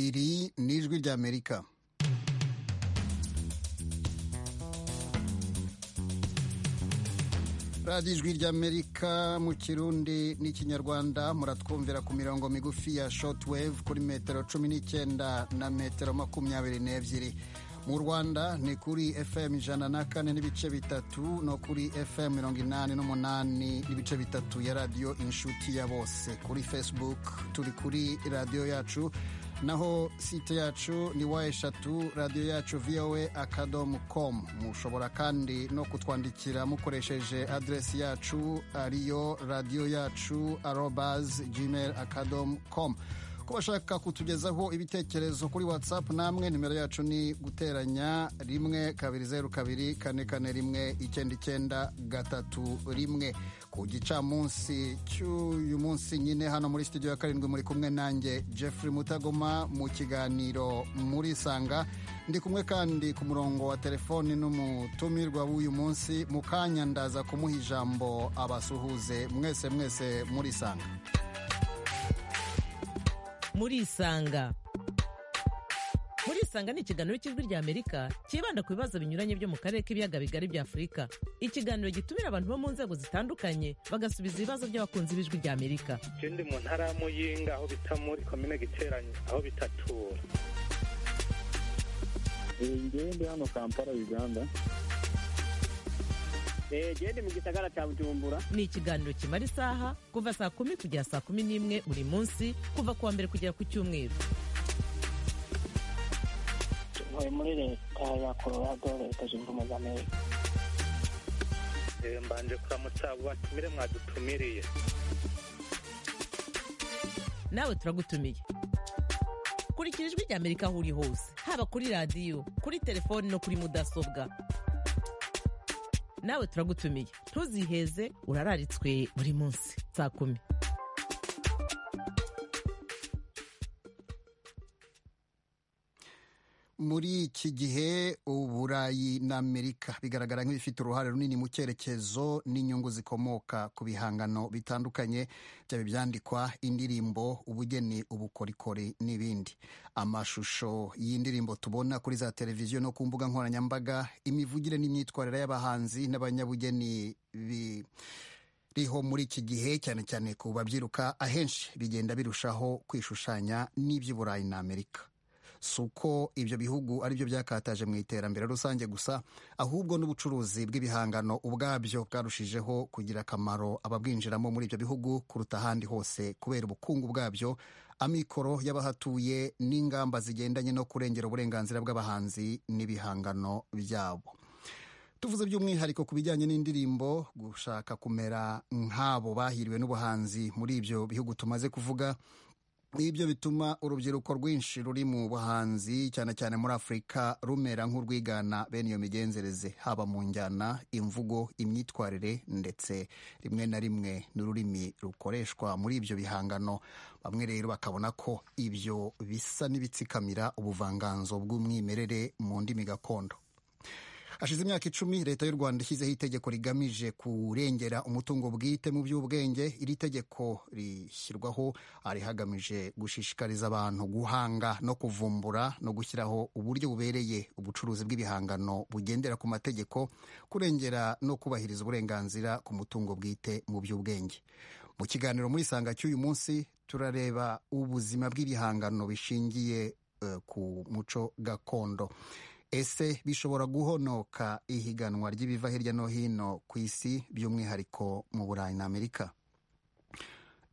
iri ni ijwi ry'amerika radiyo ijwi ry'amerika mu kirundi n'ikinyarwanda muratwumvira ku mirongo migufi ya shotiweve kuri metero cumi n'icyenda na metero makumyabiri n'ebyiri mu rwanda ni kuri fm ijana na kane n'ibice bitatu no kuri fm mirongo inani n'umunani n'ibice bitatu ya radiyo inshuti ya bose kuri facebook turi kuri radiyo yacu naho site yacu ni wa eshatu radiyo yacu voa akadomu com mushobora kandi no kutwandikira mukoresheje aderesi yacu ariyo radiyo yacu arobas gmail akadomu com ko bashaka kutugezaho ibitekerezo kuri whatsapp namwe nimero yacu ni guteranya rimwe kabiri zeru kabiri kane kane rimwe icyenda icyenda gatatu rimwe ku gicamunsi cy'uyu munsi nyine hano muri studio ya karindwi muri kumwe nanjye jeffrey mutagoma mu kiganiro muri sanga ndi kumwe kandi ku murongo wa telefoni n'umutumirwa w'uyu munsi mu kanya ndaza kumuha ijambo abasuhuze mwese mwese muri sanga murisanga murisanga ni ikiganiro cy'ijwi ry'amerika cyibanda ku bibazo binyuranye byo mu karere k'ibiyaga bigari bya afurika ikiganiro gitumira abantu bo mu nzego zitandukanye bagasubiza ibibazo by'abakunzi b'ijwi ry'amerika ikindi mu ntara ya muyinga aho bita muri komine giteranye aho bitatura ngende hano kampala uganda gende mu gisagara cya bujumbura ni ikiganiro kimara isaha kuva saa kumi kugera saa kumi n'imwe buri munsi kuva ku wa mbere kugera ku cyumweru tuvuye muri leta ya colorado leta zunze ubumwe za amerika mbanje kuramutsa abo batumire mwadutumiriye nawe turagutumiye kurikira ijwi ry'amerika aho uri hose haba kuri radiyo kuri telefoni no kuri mudasobwa nawe turagutumiye ntuziheze urararitswe buri munsi saa kumi muri iki gihe uburayi na amerika bigaragara nk'ibifite uruhare runini mu cyerekezo n'inyungu zikomoka ku bihangano bitandukanye byaba ibyandikwa indirimbo ubugeni ubukorikori n'ibindi amashusho y'indirimbo tubona kuri za televiziyo no ku mbuga nkoranyambaga imivugire n'imyitwarire y'abahanzi n'abanyabugeni bi riho muri iki gihe cyane cyane ku babyiruka ahenshi bigenda birushaho kwishushanya n'iby'uburayi na amerika si uko ibyo bihugu ari byo byakataje mu iterambere rusange gusa ahubwo n'ubucuruzi bw'ibihangano ubwabyo bwarushijeho kugira akamaro ababwinjiramo muri ibyo bihugu kuruta ahandi hose kubera ubukungu bwabyo amikoro y'abahatuye n'ingamba zigendanye no kurengera uburenganzira bw'abahanzi n'ibihangano byabo tuvuze by'umwihariko ku bijyanye n'indirimbo gushaka kumera nk'abo bahiriwe n'ubuhanzi muri ibyo bihugu tumaze kuvuga ibyo bituma urubyiruko rwinshi ruri mu buhanzi cyane cyane muri afurika rumera nk'urwigana bene iyo migenzereze haba mu njyana imvugo imyitwarire ndetse rimwe na rimwe n'ururimi rukoreshwa muri ibyo bihangano bamwe rero bakabona ko ibyo bisa n'ibitsikamira ubuvanganzo bw'umwimerere mu ndimi gakondo hashize imyaka icumi leta y'u rwanda ishyizeho itegeko rigamije kurengera umutungo bwite mu by'ubwenge iri tegeko rishyirwaho ari hagamije gushishikariza abantu guhanga no kuvumbura no gushyiraho uburyo bubereye ubucuruzi bw'ibihangano bugendera ku mategeko kurengera no kubahiriza uburenganzira ku mutungo bwite mu by'ubwenge mu kiganiro muri sanga cy'uyu munsi turareba ubuzima bw'ibihangano bishingiye uh, ku muco gakondo ese bishobora guhonoka ihiganwa ry'ibiva hirya no hino ku isi by'umwihariko mu burayi na amerika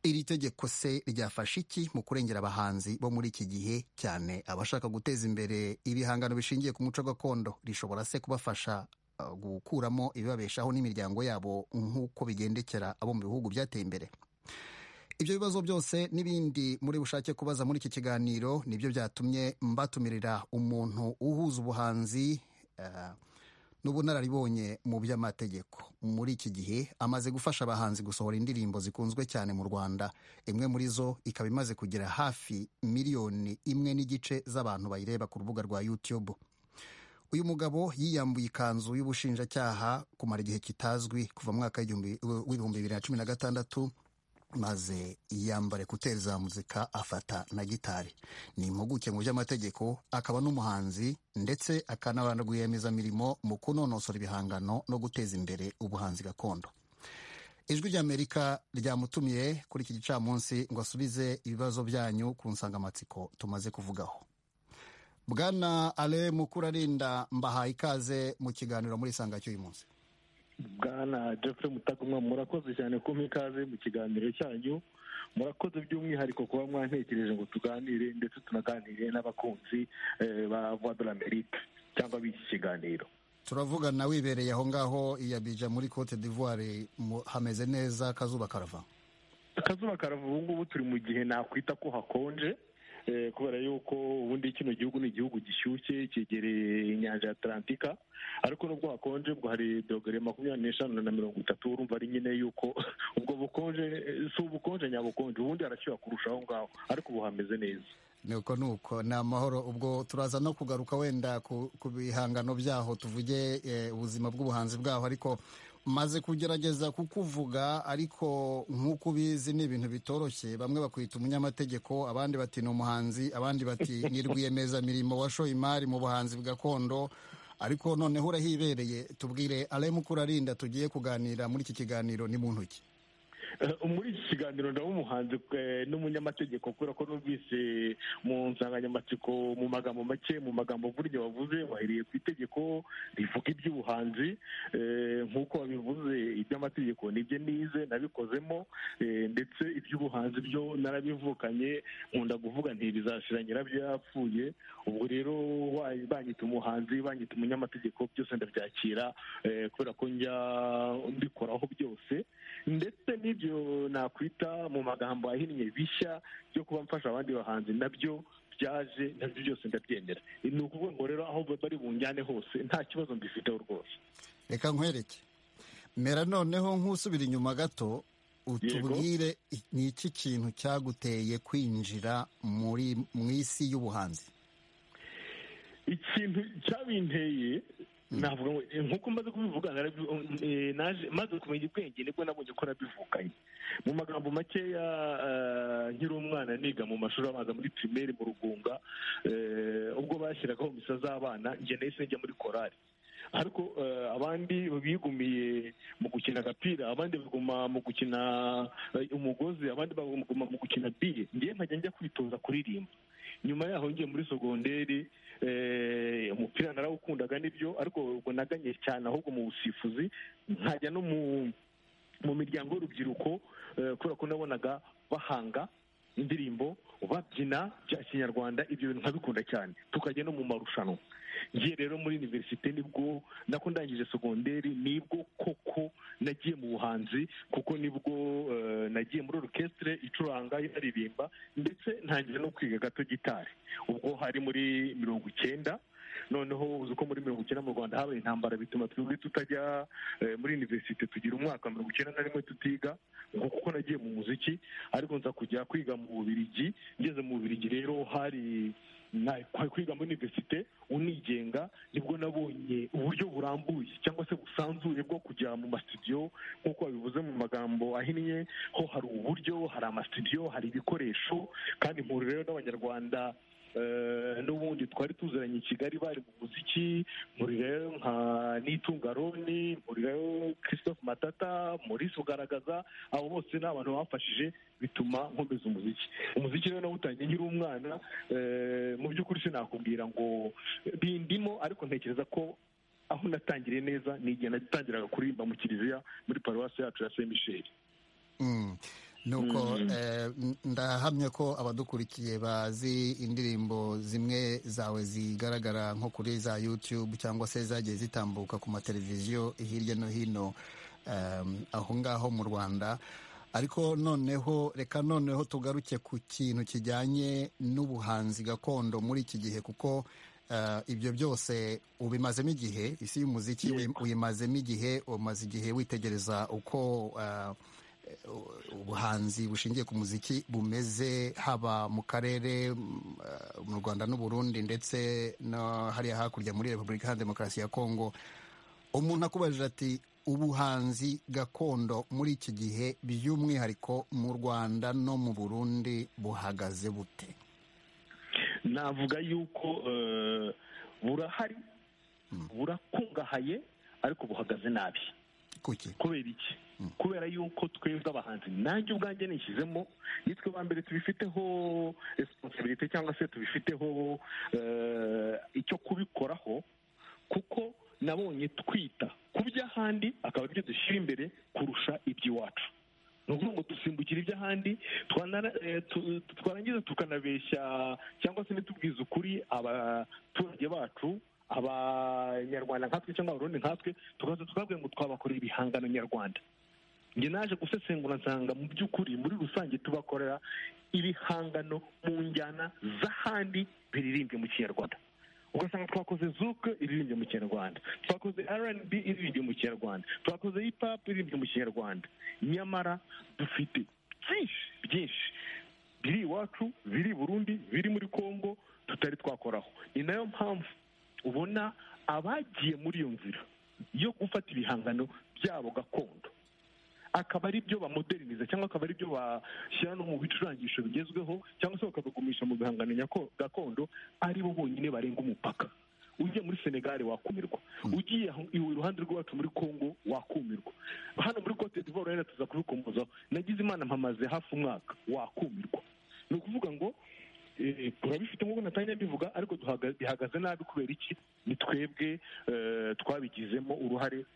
iri tegeko se ryafasha iki mu kurengera abahanzi bo muri iki gihe cyane abashaka guteza imbere ibihangano bishingiye ku muco gakondo rishobora se kubafasha gukuramo ibibabeshaho n'imiryango yabo nk'uko bigendekera abo mu bihugu byateye imbere ibyo bibazo byose n'ibindi muri bushake kubaza muri iki kiganiro nibyo byatumye mbatumirira umuntu uhuza ubuhanzi n'ubunararibonye mu by'amategeko muri iki gihe amaze gufasha abahanzi gusohora indirimbo zikunzwe cyane mu rwanda imwe muri zo ikaba imaze kugira hafi miliyoni imwe n'igice z'abantu bayireba ku rubuga rwa youtube uyu mugabo yiyambuye ikanzu y'ubushinjacyaha kumara igihe kitazwi kuva mu mwaka w'ibihumbi bibiri na cumi na gatandatu maze yiyambare kuteri za muzika afata na gitari ni impuguke mu by'amategeko akaba n'umuhanzi ndetse akanabana rwiyemezamirimo mu kunonosora ibihangano no guteza imbere ubuhanzi gakondo ijwi ry'amerika ryamutumiye kuri iki gicamunsi ngo asubize ibibazo byanyu ku nsangamatsiko tumaze kuvugaho bwana ale mukurarinda mbahaye ikaze mu kiganiro muri isanga cy'uyu munsi bwana jeffrey mutagomwa murakoze cyane kumpa ikaze mu kiganiro cyanyu murakoze by'umwihariko kuba mwantekereje ngo tuganire ndetse tunaganire n'abakunzi eh, ba voix de l'amerique cyangwa b'iki kiganiro turavugana wibereye aho ngaho i Abidjan muri cote d'ivoire mu- hameze neza akazuba karava akazuba karava ubu ngubu turi mu gihe nakwita ko hakonje eh, kubera yuko ubundi kino gihugu ni igihugu gishyushye cyegereye inyanja ya atlantika ariko nubwo hakonje ubwo hari dogere makumyabiri n'eshanu na mirongo itatu urumva ari nyine yuko ubwo bukonje eh, si ubukonje nyabukonje ubundi harashyuha kurusha aho ngaho ariko ubu hameze neza nuko nuko ni amahoro ubwo turaza no kugaruka wenda ku ku bihangano byaho tuvuge eh, ubuzima bw'ubuhanzi bwaho ariko maze kugerageza kukuvuga ariko nk'uko ubizi ni ibintu bitoroshye bamwe bakwita umunyamategeko abandi bati ni umuhanzi abandi bati ni rwiyemezamirimo washoye imari mu buhanzi gakondo ariko noneho urahibereye tubwire aremu kurarinda tugiye kuganira muri iki kiganiro ni mu ntoki Eh, muri iki kiganiro ndaba umuhanzi eh, n'umunyamategeko kubera ko numvise mu nsanganyamatsiko mu magambo make mu magambo burya wavuze wahiriye ku itegeko rivuga iby'ubuhanzi eh, nk'uko wabivuze iby'amategeko nibyo nize nabikozemo eh, ndetse iby'ubuhanzi byo narabivukanye nkunda kuvuga nti bizashira nyirabyo yapfuye ubwo rero wa- banyita umuhanzi banyita umunyamategeko byose ndabyakira eh, kubera ko njya mbikoraho byose ndetse n'ibyo nakwita mu magambo ahinnye bishya byo kuba mfasha abandi bahanzi nabyo byaje nabyo byose ndabyemera ni ukuvuga ngo rero aho bari bunjyane hose nta kibazo mbifiteho rwose reka nkwereke mera noneho nk'usubira inyuma gato utubwire i- ni iki kintu cyaguteye kwinjira muri mu isi y'ubuhanzi ikintu cyabinteye navuga ngo eh, nk'uko maze kubivuga narabi- eh, naje- maze kumenya ubwenge nibwo nabonye ko nabivukanye mu magambo makeya eh, nkiri umwana niga mu mashuri abanza muri pirimeri mu rugunga eh, ubwo bashyiragaho misa z'abana njye nahise njya muri korari ariko eh, abandi bigumiye mu gukina agapira abandi baguma mu gukina eh, umugozi abandi baguma mu gukina biye njyewe nkajya njya kwitoza kuririmba nyuma yaho ngiye muri sogonderi eh, umupira narawukundaga nibyo ariko ubwo naganye cyane ahubwo mu busifuzi nkajya no mu mu miryango y'urubyiruko eh, kubera ko nabonaga bahanga indirimbo babyina bya kinyarwanda ibyo bintu nkabikunda cyane tukajya no mu marushanwa ngiye rero muri univerisite nibwo nako ndangije segonderi nibwo koko nagiye mu buhanzi kuko nibwo eh, nagiye muri orukesitire icuranga inaririmba ndetse ntangira no kwiga gato gitari ubwo hari muri mirongo icyenda noneho uzi ko muri mirongo icyenda mu rwanda habaye intambara bituma twebwe tutajya eh, muri univerisite tugira umwaka wa mirongo icyenda na rimwe tutiga ngo kuko nagiye mu muziki ariko nza kujya kwiga mu bubirigi ngeze mu bubirigi rero hari na- kwa- kwiga muri univerisite unigenga nibwo nabonye uburyo burambuye cyangwa se busanzuye bwo kujya mu masitidiyo nk'uko babivuze mu magambo ahinnye ho hari uburyo hari amasitidiyo hari ibikoresho kandi mpura rero n'abanyarwanda eh, n'ubundi twari tuziranye i kigali bari mu muziki murirayo nka nitunga roni murirayo christophe matata maurice ugaragaza abo bose ni abantu bamfashije bituma nkomeza umuziki umuziki rero nawutangiye nkiri umwana eh, mu by'ukuri sinakubwira ngo bindimo ariko ntekereza ko aho natangiriye neza ni igihe natangiraga kuririmba mu kiliziya muri paruwasi yacu ya saint michel Mm. nuko Mm. eh, n- ndahamya ko abadukurikiye bazi indirimbo zimwe zawe zigaragara nko kuri za youtube cyangwa se zagiye zitambuka ku mateleviziyo hirya no hino em, aho ngaho mu rwanda ariko noneho reka noneho tugaruke ku kintu kijyanye n'ubuhanzi gakondo muri iki gihe kuko eh, ibyo byose ubimazemo igihe isi y'umuziki Yego. uyi- uyimazemo igihe umaze igihe witegereza uko eh, ubuhanzi bushingiye ku muziki bumeze haba mu karere mm, eh, mu rwanda n'u burundi ndetse no hariya hakurya muri repubulika iharanira demokarasi ya kongo umuntu akubajije ati ubuhanzi gakondo muri iki gihe by'umwihariko mu rwanda no mu burundi buhagaze bute navuga yuko eh, burahari burakungahaye ariko buhagaze nabi kuki kubera iki kubera yuko twebwe abahanzi nanjye ubwanjye nishyizemo nitwe ba mbere tubifiteho resiponsibilite cyangwa se tubifiteho eh, icyo kubikoraho kuko nabonye twita ku by'ahandi akaba aribyo dushyira imbere kurusha iby'iwacu ni ukuvuga ngo dusimbukire iby'ahandi twanara- eh, tu- twarangiza tukanabeshya cyangwa se ntitubwize ukuri abaturage bacu abanyarwanda nkatwe cyangwa abarundi nkatwe tukaza twabwira ngo twabakorera ibihangano nyarwanda njye naje gusesengura nsanga mu by'ukuri muri rusange tubakorera ibihangano mu njyana z'ahandi biririmbye mu kinyarwanda ugasanga twakoze zuke iririmbye mu kinyarwanda twakoze rnb iririmbye mu kinyarwanda twakoze hip hop iririmbye mu kinyarwanda nyamara dufite byinshi byinshi biri iwacu biri i burundi biri muri congo tutari twakoraho ni nayo mpamvu ubona abagiye muri iyo nzira yo gufata ibihangano byabo gakondo akaba ari byo bamoderiniza cyangwa akaba ari byo bashyira no mu bicurangisho bigezweho cyangwa se bakabigumisha mu bihangano nyako- gakondo ari bo bonyine barenga umupaka ugiye muri senegali wakumirwa ugiye aho- iwe iruhande rw'iwacu muri congo wakumirwa hano muri cote d'ivoire rero tuza kubikomozaho nagize imana mpamaze hafi umwaka wakumirwa ni ukuvuga ngo eh, turabifite nk'uko natangiye mbivuga ariko duhaga- bihagaze nabi kubera iki ni twebwe eh, twabigizemo uruhare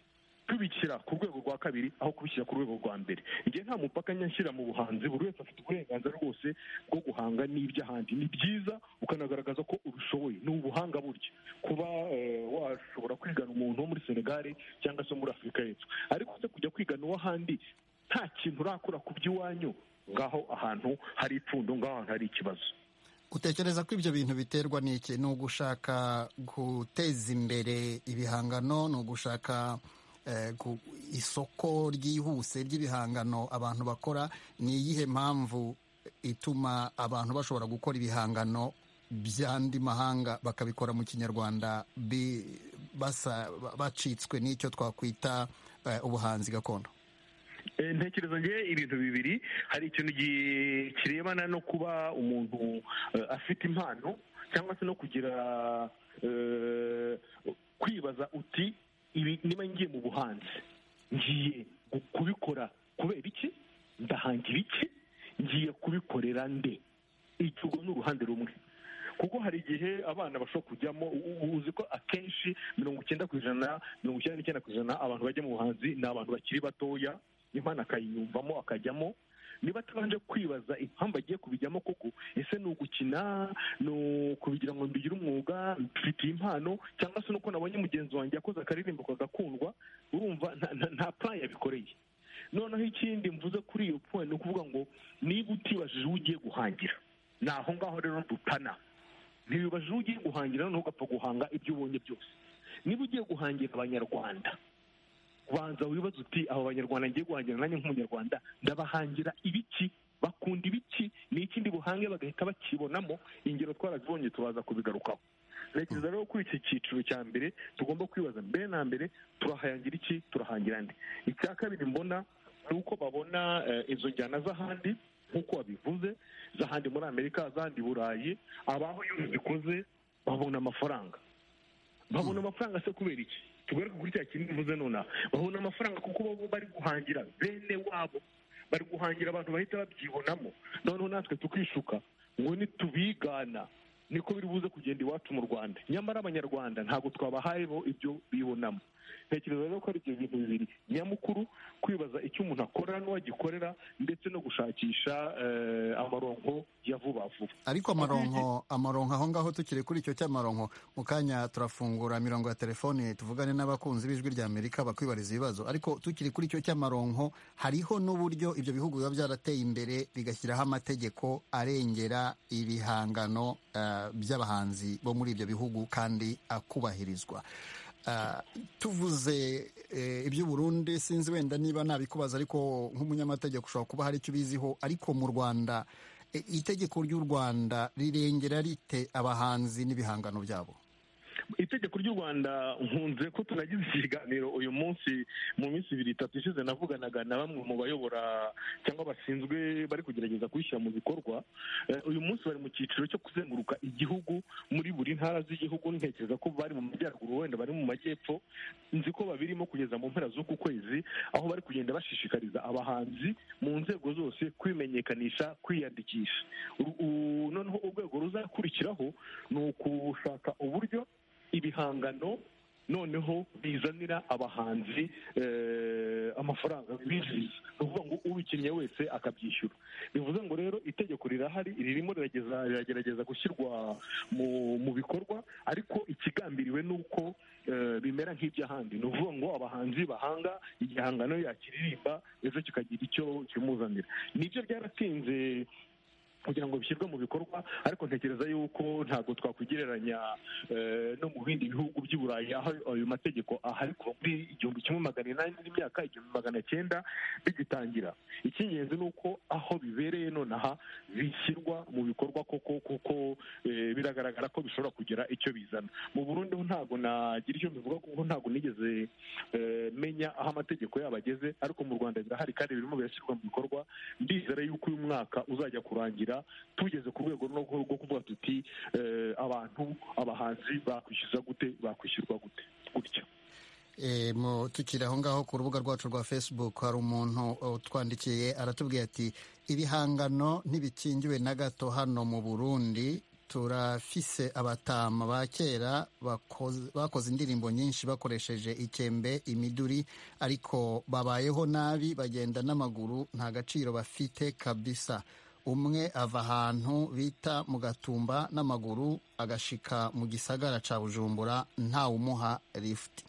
tubishyira ku rwego rwa kabiri aho kubishyira ku rwego rwa mbere igihe nta mupaka nyashyira mu buhanzi buri wese afite uburenganzira rwose bwo guhanga n'iby'ahandi ni byiza ukanagaragaza ko ubishoboye ni ubuhanga burya kuba eh, washobora kwigana umuntu wo muri senegare cyangwa se muri afurika y'epfo ariko se kujya kwigana uw'ahandi nta kintu urakura ku by'iwanyu ngaho ahantu hari ipfundo ngaho ahantu hari ikibazo utekereza ko ibyo bintu biterwa n'iki ni ugushaka guteza imbere ibihangano ni ugushaka eh, ku- isoko ryihuse ry'ibihangano abantu bakora ni iyihe mpamvu ituma abantu bashobora gukora ibihangano by'andi mahanga bakabikora mu kinyarwanda bi- basa- ba- bacitswe n'icyo twakwita eh, ubuhanzi gakondo Eh, ntekereza nge ibintu bibiri hari ikintu gi- kirebana no kuba umuntu eh, afite impano cyangwa se no kugira eh, kwibaza uti ibi niba ngiye mu buhanzi ngiye gu- kubikora kubera iki ndahangira iki ngiye kubikorera nde icyo urwo ni uruhande rumwe kuko hari igihe abana bashobora kujyamo u- u- uzi ko akenshi mirongo icyenda ku ijana mirongo icyenda n'icyenda ku ijana abantu bajya mu buhanzi ni abantu bakiri batoya impano akayiyumvamo akajyamo niba atabanje kwibaza impamvu agiye kubijyamo koko ese ni ugukina ni ukubigira ngo mbigire umwuga mfitiye impano cyangwa se nuko nabonye mugenzi wanjye yakoze akaririmbo kagakundwa urumva nta- nta- nta plan yabikoreye noneho ikindi mvuze kuri iyo point ni ukuvuga ngo niba utibajije uwo ugiye guhangira ni aho ngaho rero dutana ntibibaje uwo ugiye guhangira noneho ugapfa guhanga ibyo ubonye byose niba ugiye guhangira abanyarwanda banza wibaze uti aba banyarwanda ngiye guhangira nanjye nk'umunyarwanda ndabahangira ibiki bakunda ibiki ni ikindi buhange bagahita bakibonamo ingero twarazibonye tubaza kubigarukaho ntekereza rero kuri iki cyiciro cya mbere tugomba kwibaza mbere na mbere turahangira iki turahangira andi icya kabiri mbona ni uko babona eh, izo njyana z'ahandi nk'uko wabivuze z'ahandi muri amerika z'ahandi i burayi abaho iyo zikoze babona amafaranga babona amafaranga se kubera iki tugaruke kuri cya kintu mvuze nonaha babona amafaranga kuko baba bari guhangira bene wabo bari guhangira abantu bahita babyibonamo noneho natwe tukishuka ngo nitubigana niko biri buze kugenda iwacu mu rwanda nyamara abanyarwanda ntabwo twabahaye bo ibyo bibonamo ntekereza rero ko ari ibyo bintu bibiri nyamukuru kwibaza icyo umuntu akora n'uwagikorera ndetse no gushakisha eh, amaronko ya vuba vuba ariko amaronko amaronko aho ngaho tukiri kuri icyo cy'amaronko mu kanya turafungura imirongo ya telefone tuvugane n'abakunzi b'ijwi rya amerika bakwibariza ibibazo ariko tukiri kuri icyo cy'amaronko hariho n'uburyo ibyo bihugu biba byarateye imbere bigashyiraho amategeko arengera ibihangano eh, by'abahanzi bo muri ibyo bihugu kandi akubahirizwa Ah, tuvuze eh, iby'uburundi sinzi wenda niba nabikubaza ariko nk'umunyamategeko ushobora kuba hari icyo ubiziho ariko mu rwanda E, itegeko ry'u rwanda rirengera rite abahanzi n'ibihangano byabo itegeko ry'u rwanda nkunze ko tunagize ikiganiro uyu munsi mu minsi ibiri itatu ishize navuganaga na bamwe mu bayobora cyangwa bashinzwe bari kugerageza kubishyira mu bikorwa Eh, uyu munsi bari mu cyiciro cyo kuzenguruka igihugu muri buri ntara z'igihugu ntekereza ko bari mu majyaruguru wenda bari mu majyepfo nzi ko babirimo kugeza mu mpera z'uku kwezi aho bari kugenda bashishikariza abahanzi mu nzego zose kwimenyekanisha kwiyandikisha Uru- u- noneho urwego ruzakurikiraho ni ukushaka uburyo ibihangano noneho bizanira abahanzi eh, amafaranga bibinjiriza ni ukuvuga ngo ubikinnye wese akabyishyura bivuze ngo rero itegeko rirahari ririmo rirageza- riragerageza gushyirwa mu mu bikorwa ariko ikigambiriwe ni uko eh, bimera nk'iby'ahandi ni ukuvuga ngo abahanzi bahanga igihangano yakiririmba ejo kikagira icyo kimuzanira nibyo byaratinze kugira ngo bishyirwe mu bikorwa ariko ntekereza yuko ntabwo twakwigereranya eh, no mu bindi bihugu by'i burayi aho ayo mategeko ahari kuva muri igihumbi kimwe magana inani n'imyaka igihumbi magana cyenda bigitangira icy'ingenzi ni uko aho bibereye nonaha bishyirwa mu bikorwa koko kuko eh, biragaragara ko bishobora kugira icyo bizana mu burundi ho ntabwo nagira icyo mbivuga kuko ntabwo nigeze eh, menya aho amategeko yabo ageze ariko mu rwanda birahari kandi birimo birashyirwa mu bikorwa ndizera yuko uyu mwaka uzajya kurangira tugeze ku rwego rwo rwo kuvuga tuti eh, abantu abahanzi bakwishyuza gute bakwishyurwa gute gutya E, mu tukiri aho ngaho ku rubuga rwacu rwa facebook hari umuntu utwandikiye aratubwira ati ibihangano ntibikingiwe na gato hano mu burundi turafise abatama ba kera bakoze- bakoze indirimbo nyinshi bakoresheje ikembe imiduri ariko babayeho nabi bagenda n'amaguru nta gaciro bafite kabisa umwe ava ahantu bita mu gatumba n'amaguru agashika mu gisagara ca bujumbura ntawumuha lifuti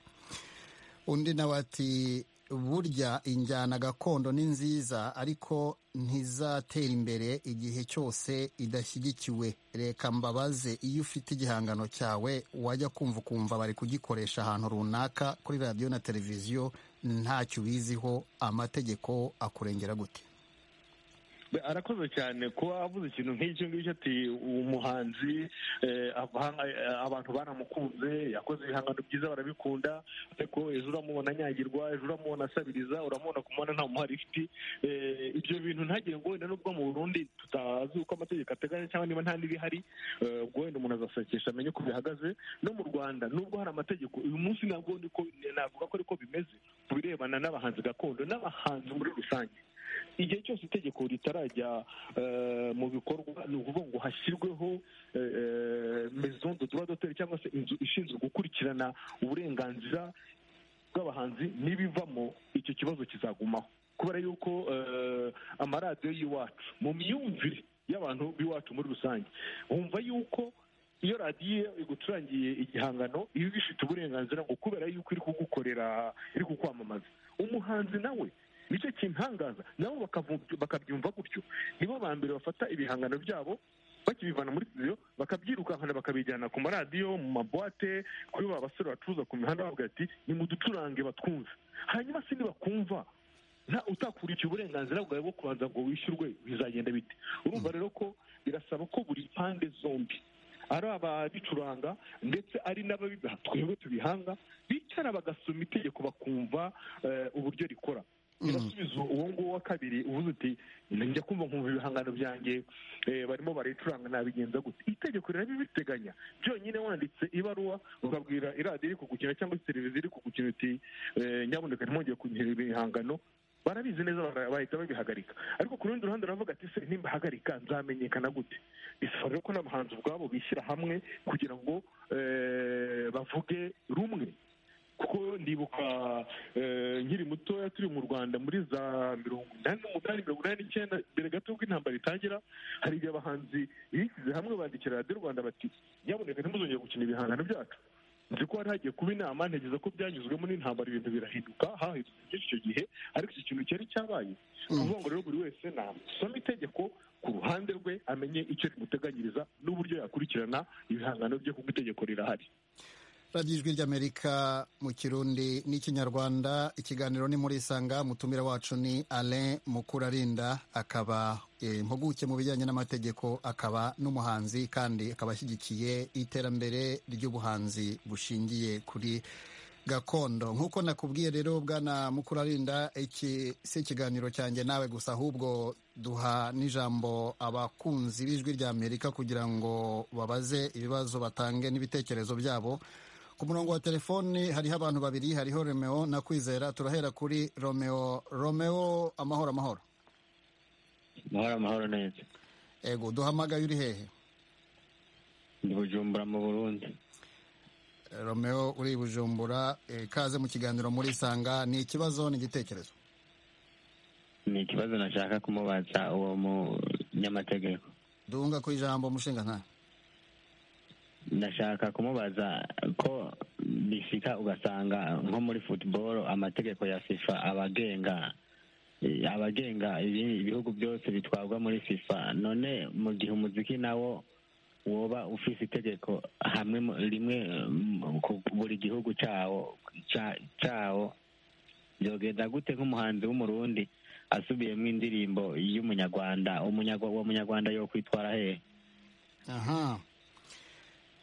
undi nawe ati burya injyana gakondo ni nziza ariko ntizatera imbere igihe cyose idashyigikiwe reka mbabaze iyo ufite igihangano cyawe wajya kumva ukumva bari kugikoresha ahantu runaka kuri radiyo na televiziyo ntacyo ubiziho amategeko akurengera gute Be- arakoze cyane kuba avuze ikintu nk'icyo ngicyo ati umuhanzi eh, ava- eh, abantu baramukunze yakoze ibihangano byiza barabikunda ariko ejo uramubona anyagirwa ejo uramubona asabiriza uramubona kumubona nta muhari ifite ibyo bintu ntagire ngo wenda nubwo mu burundi tutazi uko amategeko ateganya cyangwa niba nta n'ibihari eh, ubwo wenda umuntu azasakisha amenye uko bihagaze no mu rwanda nubwo hari amategeko uyu munsi ntabwo ndi ko navuga ko ariko bimeze ku birebana n'abahanzi gakondo n'abahanzi muri rusange igihe cyose itegeko ritarajya eh, mu bikorwa ni ukuvuga ngo hashyirweho eh, eh, maison de droit d'auteur cyangwa se inzu ishinzwe gukurikirana uburenganzira bw'abahanzi n'ibivamo icyo kibazo kizagumaho kubera yuko eh, amaradiyo y'iwacu mu myumvire y'abantu b'iwacu muri rusange wumva yuko iyo radiyo igucurangiye igihangano iba ibifite uburenganzira ngo kubera yuko iri kugukorera iri kukwamamaza umuhanzi nawe nicyo kintangaza nabo bakavu- bakabyumva gutyo nibo ba mbere bafata ibihangano byabo bakibivana muri studio bakabyirukankana bakabijyana ku maradiyo mu mabuwate kuri ba basore bacuruza ku mihanda bavuga ati nimuducurange batwumve hanyuma se nibakumva nta utakurikiye uburenganzira bwawe bwo kubanza ngo wishyurwe bizagenda bite urumva rero ko birasaba ko buri pande zombi ari ababicuranga ndetse ari n'ababibaha twebwe tubihanga bicara bagasoma itegeko bakumva eh, uburyo rikora irasubiza uwo nguwo wa kabiri uvuze uti njya kumva nkumva ibihangano byanjye eh, barimo barayicuranga nabigenza gute itegeko rirabibiteganya byonyine wanditse ibaruwa ukabwira iradiyo iri kugukina cyangwa se televiziyo iri kugukina uti eh, nyabuneka ntimwongere kugira ibihangano barabizi neza bara- bahita babihagarika ariko ku rundi ruhande uravuga ati se nimbahagarika nzamenyekana gute bisaba rero ko n'abahanzi ubwabo bishyira hamwe kugira ngo eh, bavuge rumwe kuko ndibuka eh, nkiri mutoya turi mu rwanda muri za mirongo inani n'umunani mirongo inani n'icyenda mbere gato y'uko intambara itangira hari igihe abahanzi bishyize hamwe bandikira radiyo rwanda bati nyabuneka ntimuzongere gukina ibihangano byacu nzi ko hari hagiye kuba inama ntegereza ko byanyuzwemo n'intambara ibintu birahinduka hahindutse byinshi icyo gihe ariko iki kintu cyari cyabaye ni ukuvuga ngo rero buri wese nasoma itegeko ku ruhande rwe amenye icyo rimuteganyiriza n'uburyo yakurikirana ibihangano bye kuko itegeko rirahari radiyo ijwi ry'amerika mu kirundi n'ikinyarwanda ikiganiro ni muri isanga mutumira wacu ni alain mukurarinda akaba eh, impuguke mu bijyanye n'amategeko akaba n'umuhanzi kandi akaba ashyigikiye iterambere ry'ubuhanzi bushingiye kuri gakondo nk'uko nakubwiye rero bwana mukurarinda iki si ikiganiro cyanjye nawe gusa ahubwo duha n'ijambo abakunzi b'ijwi ry'amerika kugira ngo babaze ibibazo batange n'ibitekerezo byabo ku murongo wa telefoni hariho abantu babiri hariho romeo na kwizera turahera kuri romeo romeo amahoro amahoro amahoro amahoro neza ego duhamagaye uri hehe ndi bujumbura mu burundi romeo uri i bujumbura eh, kaze mu kiganiro muri isanga ni ikibazo n'igitekerezo ni ikibazo nashaka kumubaza uwo munyamategeko duhunga ku ijambo umushingantahe ndashaka kumubaza ko bishika ugasanga nko muri football amategeko ya fifa abagenga abagenga ibi- ibihugu byose bitwarwa muri fifa none mu gihe umuziki nawo woba ufise itegeko hamwe mu- rimwe mm, ku buri gihugu cawo ca- cawo byogenda gute nk'umuhanzi w'umurundi asubiyemo indirimbo y'umunyarwanda umunyarwa- uwo munyarwanda yo kwitwara hehe aha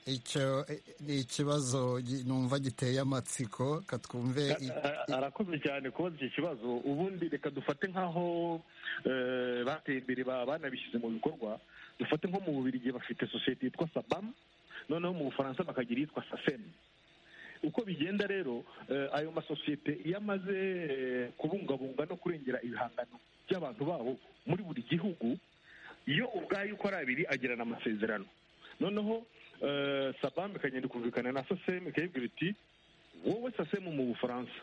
icyo eh, ni ikibazo gi- numva giteye amatsiko katwumve i- A- i- arakoze cyane kubaza iki kibazo ubundi reka dufate nk'aho eh, bateye imbere ba- banabishyize mu bikorwa dufate nko mu bubirigi bafite sosiyete yitwa sabam noneho mu bufaransa bakagira iyitwa safem uko bigenda rero eh, ayo masosiyete iyo amaze eh, kubungabunga no kurengera ibihangano by'abantu babo muri buri gihugu iyo ubwayo uko ari abiri agirana amasezerano noneho eh, sabam ikagenda ikumvikana na sosem ikayibwira iti wowe sasemu mu bufaransa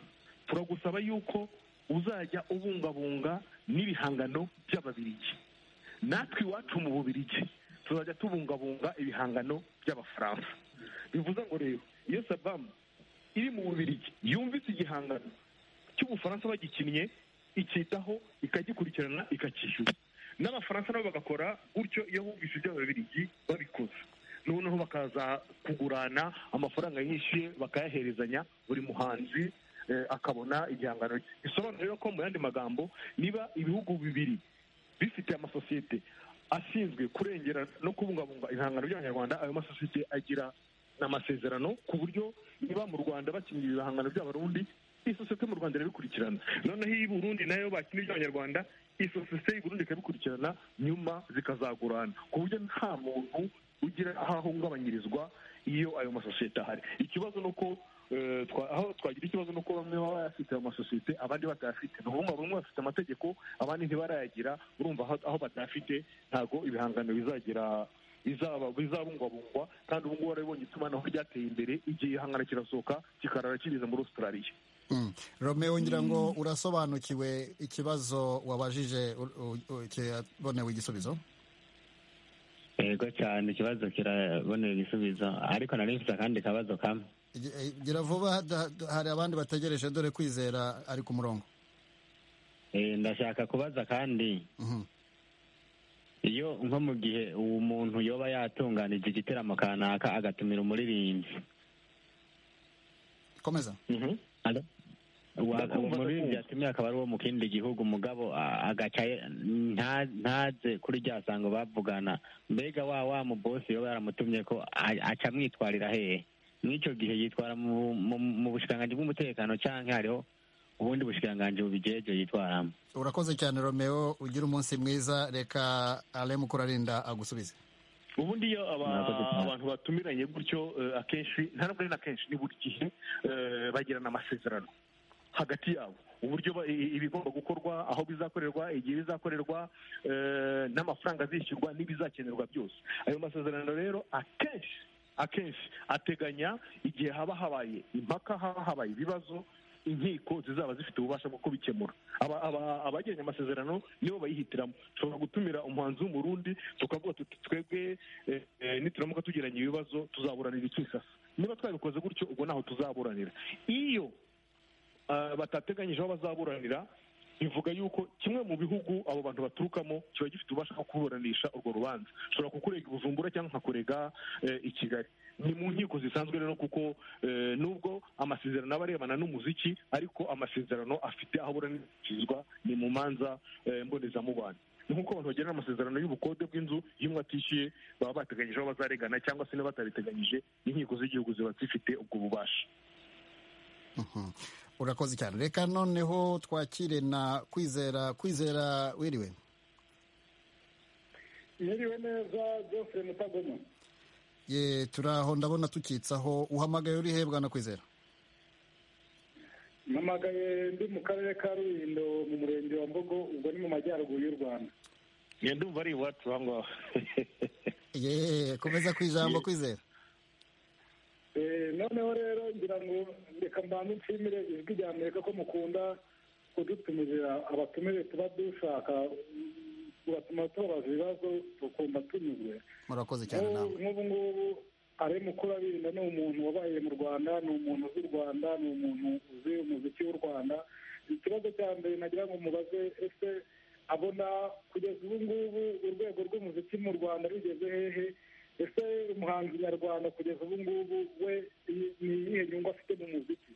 turagusaba yuko uzajya ubungabunga n'ibihangano by'ababirigi natwe iwacu mu bubirigi tuzajya tubungabunga ibihangano by'abafaransa bivuze ngo rero iyo sabamu iri mu bubirigi yumvise igihangano cy'ubufaransa bagikinnye ikitaho ikagikurikirana ikacyishyura n'abafaransa nabo bagakora gutyo iyo bumvise iby'ababirigi babikoze noneho bakaza kugurana amafaranga yishyuye bakayaherezanya buri muhanzi eh, akabona igihangano cye bisobanura rero ko mu yandi magambo niba ibihugu bibiri bifite amasosiyete ashinzwe kurengera no kubungabunga ibihangano by'abanyarwanda ayo masosiyete agira amasezerano ku buryo niba mu rwanda bakinnye ibihangano by'abarundi isosiyete mu rwanda irabikurikirana noneho iyo i burundi nayo bakina iby'abanyarwanda isosiyete y'i burundi ikabikurikirana nyuma zikazagurana ku buryo nta muntu ugira aho ahungabanyirizwa iyo ayo masosiyete ahari ikibazo ni uko eh, twa- aho twagira ikibazo ni uko bamwe baba bayafite ayo masosiyete abandi batayafite ni ukuvuga ngo bamwe bafite amategeko abandi ntibarayagira urumva aho- aho batayafite ntabwo ibihangano bizagira bizaba bizabungwabungwa kandi ubu ngubu warabibonye itumanaho ryateye imbere igihe ihangana kirasohoka kikarara kigeze muri australia Mm. romeo ngira ngo urasobanukiwe ikibazo wabajije u- u- u- kirabonewe igisubizo yego cyane ikibazo kirabonera igisubizo ariko nari mfite akandi kabazo kamwe Igi- eh, gira vuba da- da- hari abandi bategereje dore kwizera ari ku murongo Eh, ndashaka kubaza kandi Mhm. iyo nko mu gihe uwo muntu yoba yatunganije igiteramo kanaka agatumira umuririmbyi komeza Wa- Ndakumva, uwo muririmbyi ndakumva. yatumiye akaba ari uwo mu kindi gihugu umugabo a- agaca ye- nta- ntaze kuri rya sango bavugana mbega wa wa mu bosi yoba yaramutumye ko a- aca amwitwarira hehe n'icyo gihe yitwara mu mu- mu bushikiranganji bw'umutekano canke hariho ubundi bushikiranganji bubijeje yitwaramo urakoze cyane romeo ugira umunsi mwiza reka ale mukurarinda agusubize ubundi iyo aba- Murakoze cyane. abantu batumiranye gutyo eh, akenshi nta nubwo ari na kenshi ni buri gihe eh, bagirana amasezerano hagati yabo uburyo ba- i- ibigomba gukorwa aho bizakorerwa igihe bizakorerwa eh, n'amafaranga azishyurwa n'ibizakenerwa byose ayo masezerano rero akenshi akenshi ateganya igihe haba habaye impaka haba habaye ibibazo inkiko zizaba zifite ububasha bwo kubikemura aba- aba- abagiranye amasezerano nibo bayihitiramo dushobora gutumira umuhanzi w'umurundi tukavuga tuti twebwe eh, eh, nituramuka tugiranye ibibazo tuzaburanira ikisasa niba twabikoze gutyo ubwo ntaho tuzaburanira iyo ah, batateganyije aho bazaburanira bivuga yuko kimwe mu bihugu abo bantu baturukamo kiba gifite ububasha bwo kuburanisha urwo rubanza ushobora kukurega i bujumbura cyangwa nkakurega i kigali ni mu nkiko zisanzwe rero kuko nubwo amasezerano aba arebana n'umuziki ariko amasezerano afite aho aburanishirizwa ni mu manza mbonezamubano ni nk'uko abantu bagirana amasezerano y'ubukode bw'inzu iyo umwe atishyuye baba bateganyije aho bazarengana cyangwa se niba batabiteganyije inkiko z'igihugu ziba zifite ubwo bubasha urakoze cyane reka noneho twakire na kwizera kwizera wiriwe mwiriwe neza jofre mutagoma ye turaho ndabona tukitsaho uhamagaye uri hebwa na kwizera mpamagaye ndi mu karere ka rulindo mu murenge wa mbogo ubwo ni mu majyaruguru y'u rwanda ndumva ari iwacu aho ngaho ye komeza ku ijambo kwizera noneho rero ngira ngo reka mbanze nshimire ijwi rya amerika ko mukunda kudutumira abatumire tuba dushaka tubatuma tubabaza ibibazo tukumva tunyuzwe murakoze cyane nawe nk'ubu ngubu ari mukuru abirinda ni umuntu wabaye mu rwanda ni umuntu uzi u rwanda ni umuntu uzi umuziki w'u rwanda ikibazo cya mbere nagira ngo mubaze ese abona kugeza ubu ngubu urwego rw'umuziki mu rwanda rugeze hehe ese umuhanzi nyarwanda kugeza ubu ngubu we ni iyihe nyungu afite mu muziki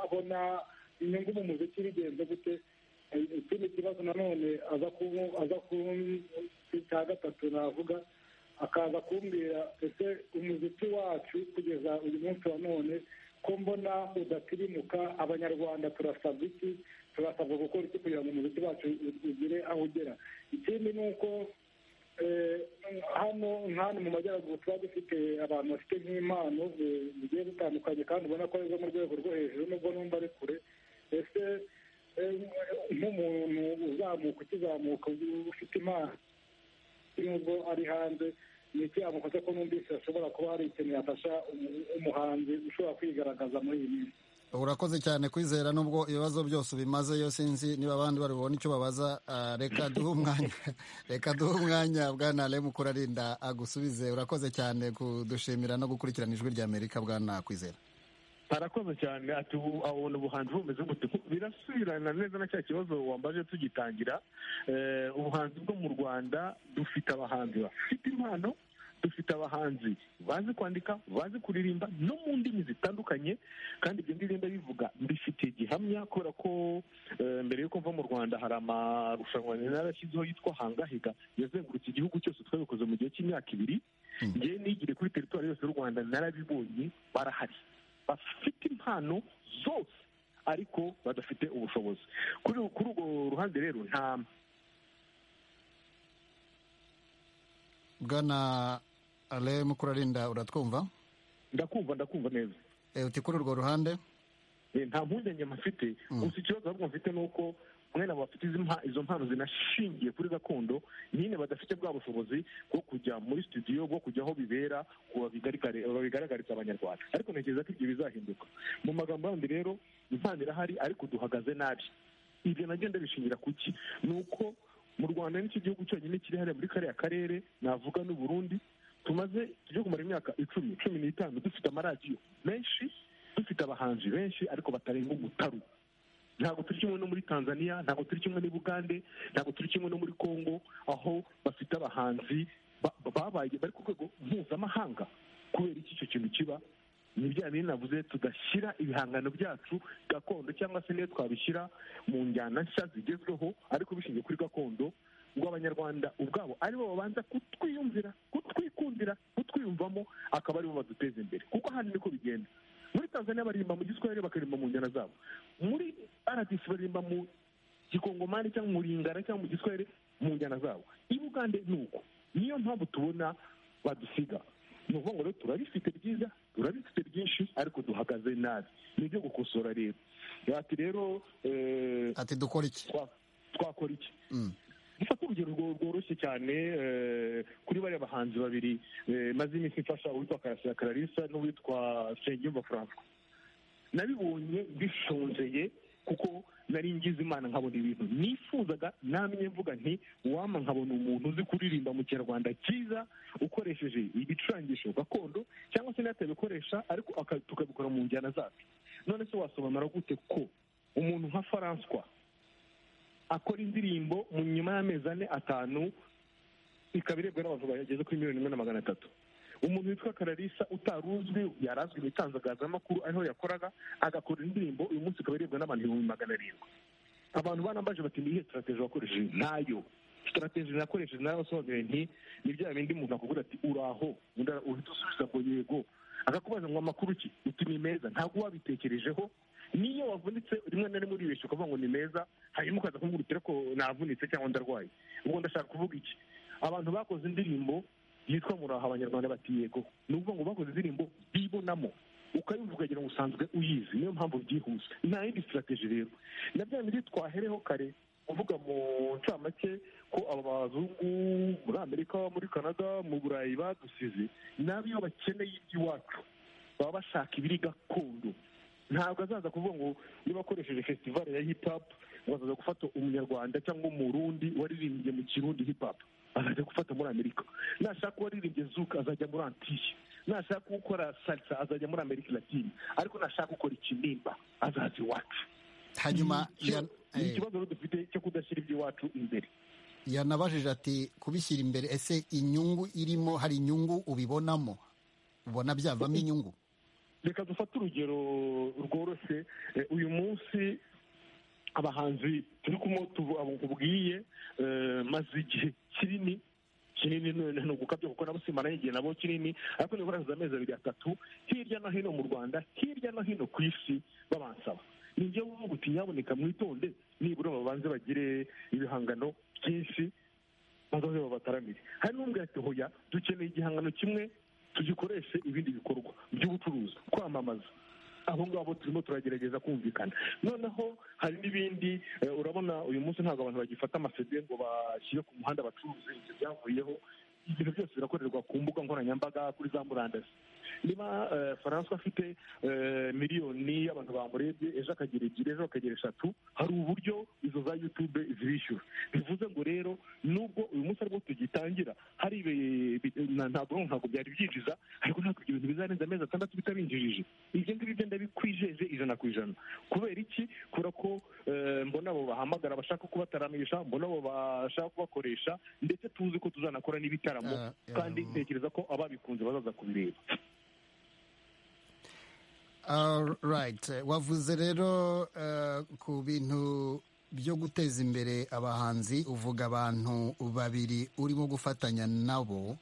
abona inyungu mu muziki bigenze gute ikindi kibazo nanone aza ku cya gatatu navuga akaza kumbwira ese umuziki wacu kugeza uyu munsi wa none ko mbona udatirimuka abanyarwanda turasabwa iki turasabwa gukora iki kugira ngo umuziki wacu ugire aho ugera ikindi ni uko hano nk'ahantu mu majyaruguru tuba dufite abantu bafite nk'impano zigiye zitandukanye kandi ubona ko ari zo mu rwego rwo hejuru nubwo numva ari kure ese nk'umuntu uzamuka ukizamuka ufite impano nubwo ari hanze ni iki yamukoze ko numvise hashobora kuba hari ikintu yafasha umuhanzi ushobora kwigaragaza muri iyi minsi urakoze cyane kwizera nubwo ibibazo byose ubimaze yo sinzi niba abandi bari bubone icyo babaza reka duhe umwanya reka duhe umwanya bwana remu kurarinda agusubize urakoze cyane kudushimira no gukurikirana ijwi rya amerika bwana kwizera arakoze cyane ati ubu abona ubuhanzi bumeze gute birasubirana neza na cya kibazo wambaje tugitangira ubuhanzi bwo mu rwanda dufite abahanzi bafite impano dufite abahanzi bazi kwandika bazi kuririmba no mu ndimi zitandukanye kandi ibyo ndirimba bivuga mbifitiye gihamya kubera ko mbere y'uko mva mu rwanda hari amarushanwa yarashyizeho yitwa hangahiga yazengurutse igihugu cyose twabikoze mu gihe cy'imyaka ibiri ngewe nigire kuri teritwari yose y'u rwanda narabibonye barahari bafite impano zose ariko badafite ubushobozi kuri urwo ruhande rero nta bwana ale mukurarinda uratwumva ndakumva ndakumva neza uti kuri urwo ruhande nta mpungenge mfite gusa ikibazo ahubwo mfite ni uko mwene bafite izo mpano zinashingiye kuri gakondo nyine badafite bwa bushobozi bwo kujya muri studio bwo kujya aho bibera babigaragariza abanyarwanda ariko ntekereza ko ibyo bizahinduka mu magambo yandi rero impano irahari ariko duhagaze nabi ibyo nagenda bishingira ku ki ni uko mu rwanda nicyo gihugu cyonyine kiri hariya muri kariya karere navuga n'u Burundi tumaze tujya kumara imyaka icumi cumi n'itanu dufite amaradiyo menshi dufite abahanzi benshi ariko batarenga umutaru ntabwo turi kimwe no muri tanzania ntabwo turi kimwe n'i bugande ntabwo turi kimwe no muri congo aho bafite abahanzi babaye bari ku rwego mpuzamahanga kubera iki icyo kintu kiba ni bya bintu navuze tudashyira ibihangano byacu gakondo cyangwa se niyo twabishyira mu njyana nshya zigezweho ariko bishingiye kuri gakondo ubwo abanyarwanda ubwabo aribo babanza kutwiyumvira kutwikundira kutwiyumvamo akaba aribo baduteza imbere kuko hano niko bigenda muri tanzania baririmba mu giswahili bakaririmba mu njyana zabo muri rdc baririmba mu gikongomani cyangwa mu ringara cyangwa mu giswahili mu njyana zabo i bugande ni uko niyo mpamvu tubona badusiga ni ukuvuga ngo rero turabifite byiza turabifite byinshi ariko duhagaze nabi ni ibyo gukosora rero ati rero ati dukora iki twakora iki dufata urugero rworoshye cyane kuri bariya bahanzi babiri maze iminsi ifasha uwitwa karasira kararisa n'uwitwa nsengiyumva franco nabibonye bishonjeye kuko nari ngize imana nkabona ibintu nifuzaga namye mvuga nti wama nkabona umuntu uzi kuririmba mu kinyarwanda cyiza ukoresheje ibicurangisho gakondo cyangwa se n'atabikoresha ariko tukabikora mu njyana zacu none se wasobanura gute ko umuntu nka faranswa akora indirimbo mu nyuma y'amezi ane atanu ikaba irebwa n'abantu bageze kuri miliyoni imwe na magana atatu umuntu witwa kararisa utaruzwi yarazwi mu itangazamakuru ariho yakoraga agakora indirimbo uyu munsi ikaba irebwa n'abantu ibihumbi magana arindwi abantu banambaje bati ni iyihe sitarateji wakoresheje ntayo sitarateji nakoresheje nayo asobanura nti ni bya bindi umuntu akubwira ati uraho uhita usubiza ngo yego akakubaza ngo amakuru ki uti ni meza ntabwo wabitekerejeho niyo wavunitse rimwe na rimwe uribeshya ukavuga ngo ni meza hanyuma ukaza kumwibutira ko navunitse cyangwa ndarwaye ubwo ndashaka kuvuga iki abantu bakoze indirimbo yitwa muraho abanyarwanda bati yego ni ukuvuga ngo bakoze indirimbo bibonamo ukayumva ukagira ngo usanzwe uyizi niyo mpamvu byihuse nta yindi sitarateji rero na bya bindi twahereho kare kuvuga mu ncamake ko aba bazungu muri amerika muri canada mu burayi badusize nabo iyo bakeneye iby'iwacu baba bashaka ibiri gakondo ntabwo azaza kuvuga ngo niba akoresheje fesitivale ya hip hop ngo azaza gufata umunyarwanda cyangwa umurundi waririmbye mu kirundi hip hop azajya gufata muri amerika nashaka uwaririmbye zuka azajya muri antiye nashaka ukora salsa azajya muri amerika latine ariko nashaka ukora ikinimba azaza iwacu hanyuma ni ikibazo rero dufite cyo kudashyira iby'iwacu imbere yanabajije ati kubishyira imbere ese inyungu irimo hari inyungu ubibonamo ubona byavamo inyungu reka dufate urugero rworoshye uyu munsi abahanzi turi kubwiye maze igihe kinini kinini ni ugukabya kuko nabo simana igihe nabo kinini ariko niba barazize amezi abiri atatu hirya no hino mu rwanda hirya no hino ku isi babansaba ni njyewe uvuga uti nyaboneka mwitonde nibura babanze bagire ibihangano byinshi bazaze babataramire hari n'ubwo ati hoya dukeneye igihangano kimwe tugikoreshe ibindi bikorwa by'ubucuruzi kwamamaza abo ngabo turimo turagerageza kumvikana noneho hari n'ibindi urabona uyu munsi ntabwo abantu bagifata amasede ngo bashyire ku muhanda bacuruze ibyo byavuyeho ibintu byose birakorerwa ku mbuga nkoranyambaga kuri za murandasi niba faransa afite miliyoni y'abantu bamurebye ejo akagira ebyiri ejo akagira eshatu hari uburyo izo za yutube zibishyura bivuze ngo rero nubwo uyu munsi aribwo tugitangira hari ntabwo ntabwo byari byinjiza ariko ntabwo ibyo bintu bizarenza amezi atandatu bitarinjirije ibyo ngibyo byo ndabikwijeje ijana ku ijana kubera iki kubera ko mbona abo bahamagara bashaka kubataramisha mbona abo bashaka kubakoresha ndetse tuzi ko tuzanakora n'ibitaramo kandi ntekereza ko ababikunze bazaza kubireba wavuze rero ku bintu byo guteza imbere abahanzi uvuga abantu babiri urimo gufatanya nabo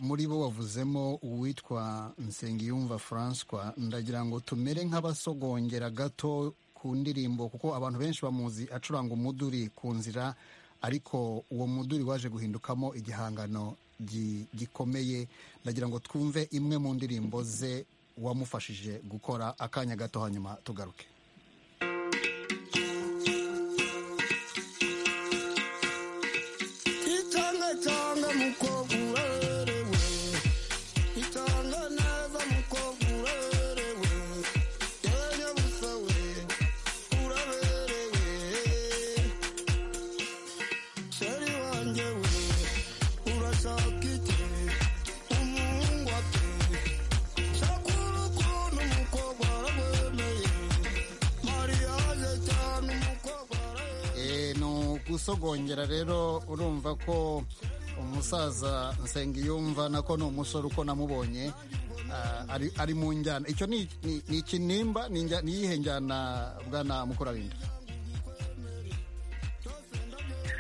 muri bo wavuzemo uwitwa nsengiyumva François ndagira ngo tumere nk'abasogongera gato ku ndirimbo kuko abantu benshi bamuzi acuranga umuduri ku nzira ariko uwo muduri waje guhindukamo igihangano gikomeye ndagira ngo twumve imwe mu ndirimbo ze wamufashije gukora akanya gato hanyuma tugaruke gusogongera rero urumva ko umusaza nsengiyumva nako ni umusore uko namubonye ari mu njyana icyo ni ikinimba ni iyihe njyana bwana mukurarinda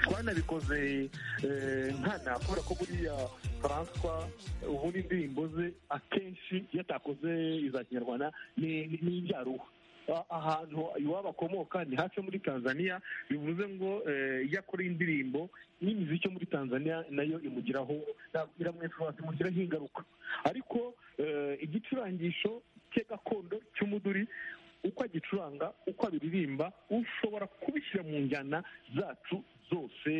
twanabikoze nkana kubera ko buriya François ubundi indirimbo ze akenshi iyo atakoze iza kinyarwanda ni ibyaruhu ahantu iwabo akomoka ni hafi muri tanzania bivuze ngo iyo akora indirimbo n'imiziki yo muri tanzania nayo imugiraho imugiraho ingaruka ariko igicurangisho cye gakondo cy'umuduri uko agicuranga uko abiririmba ushobora kubishyira mu njyana zacu zose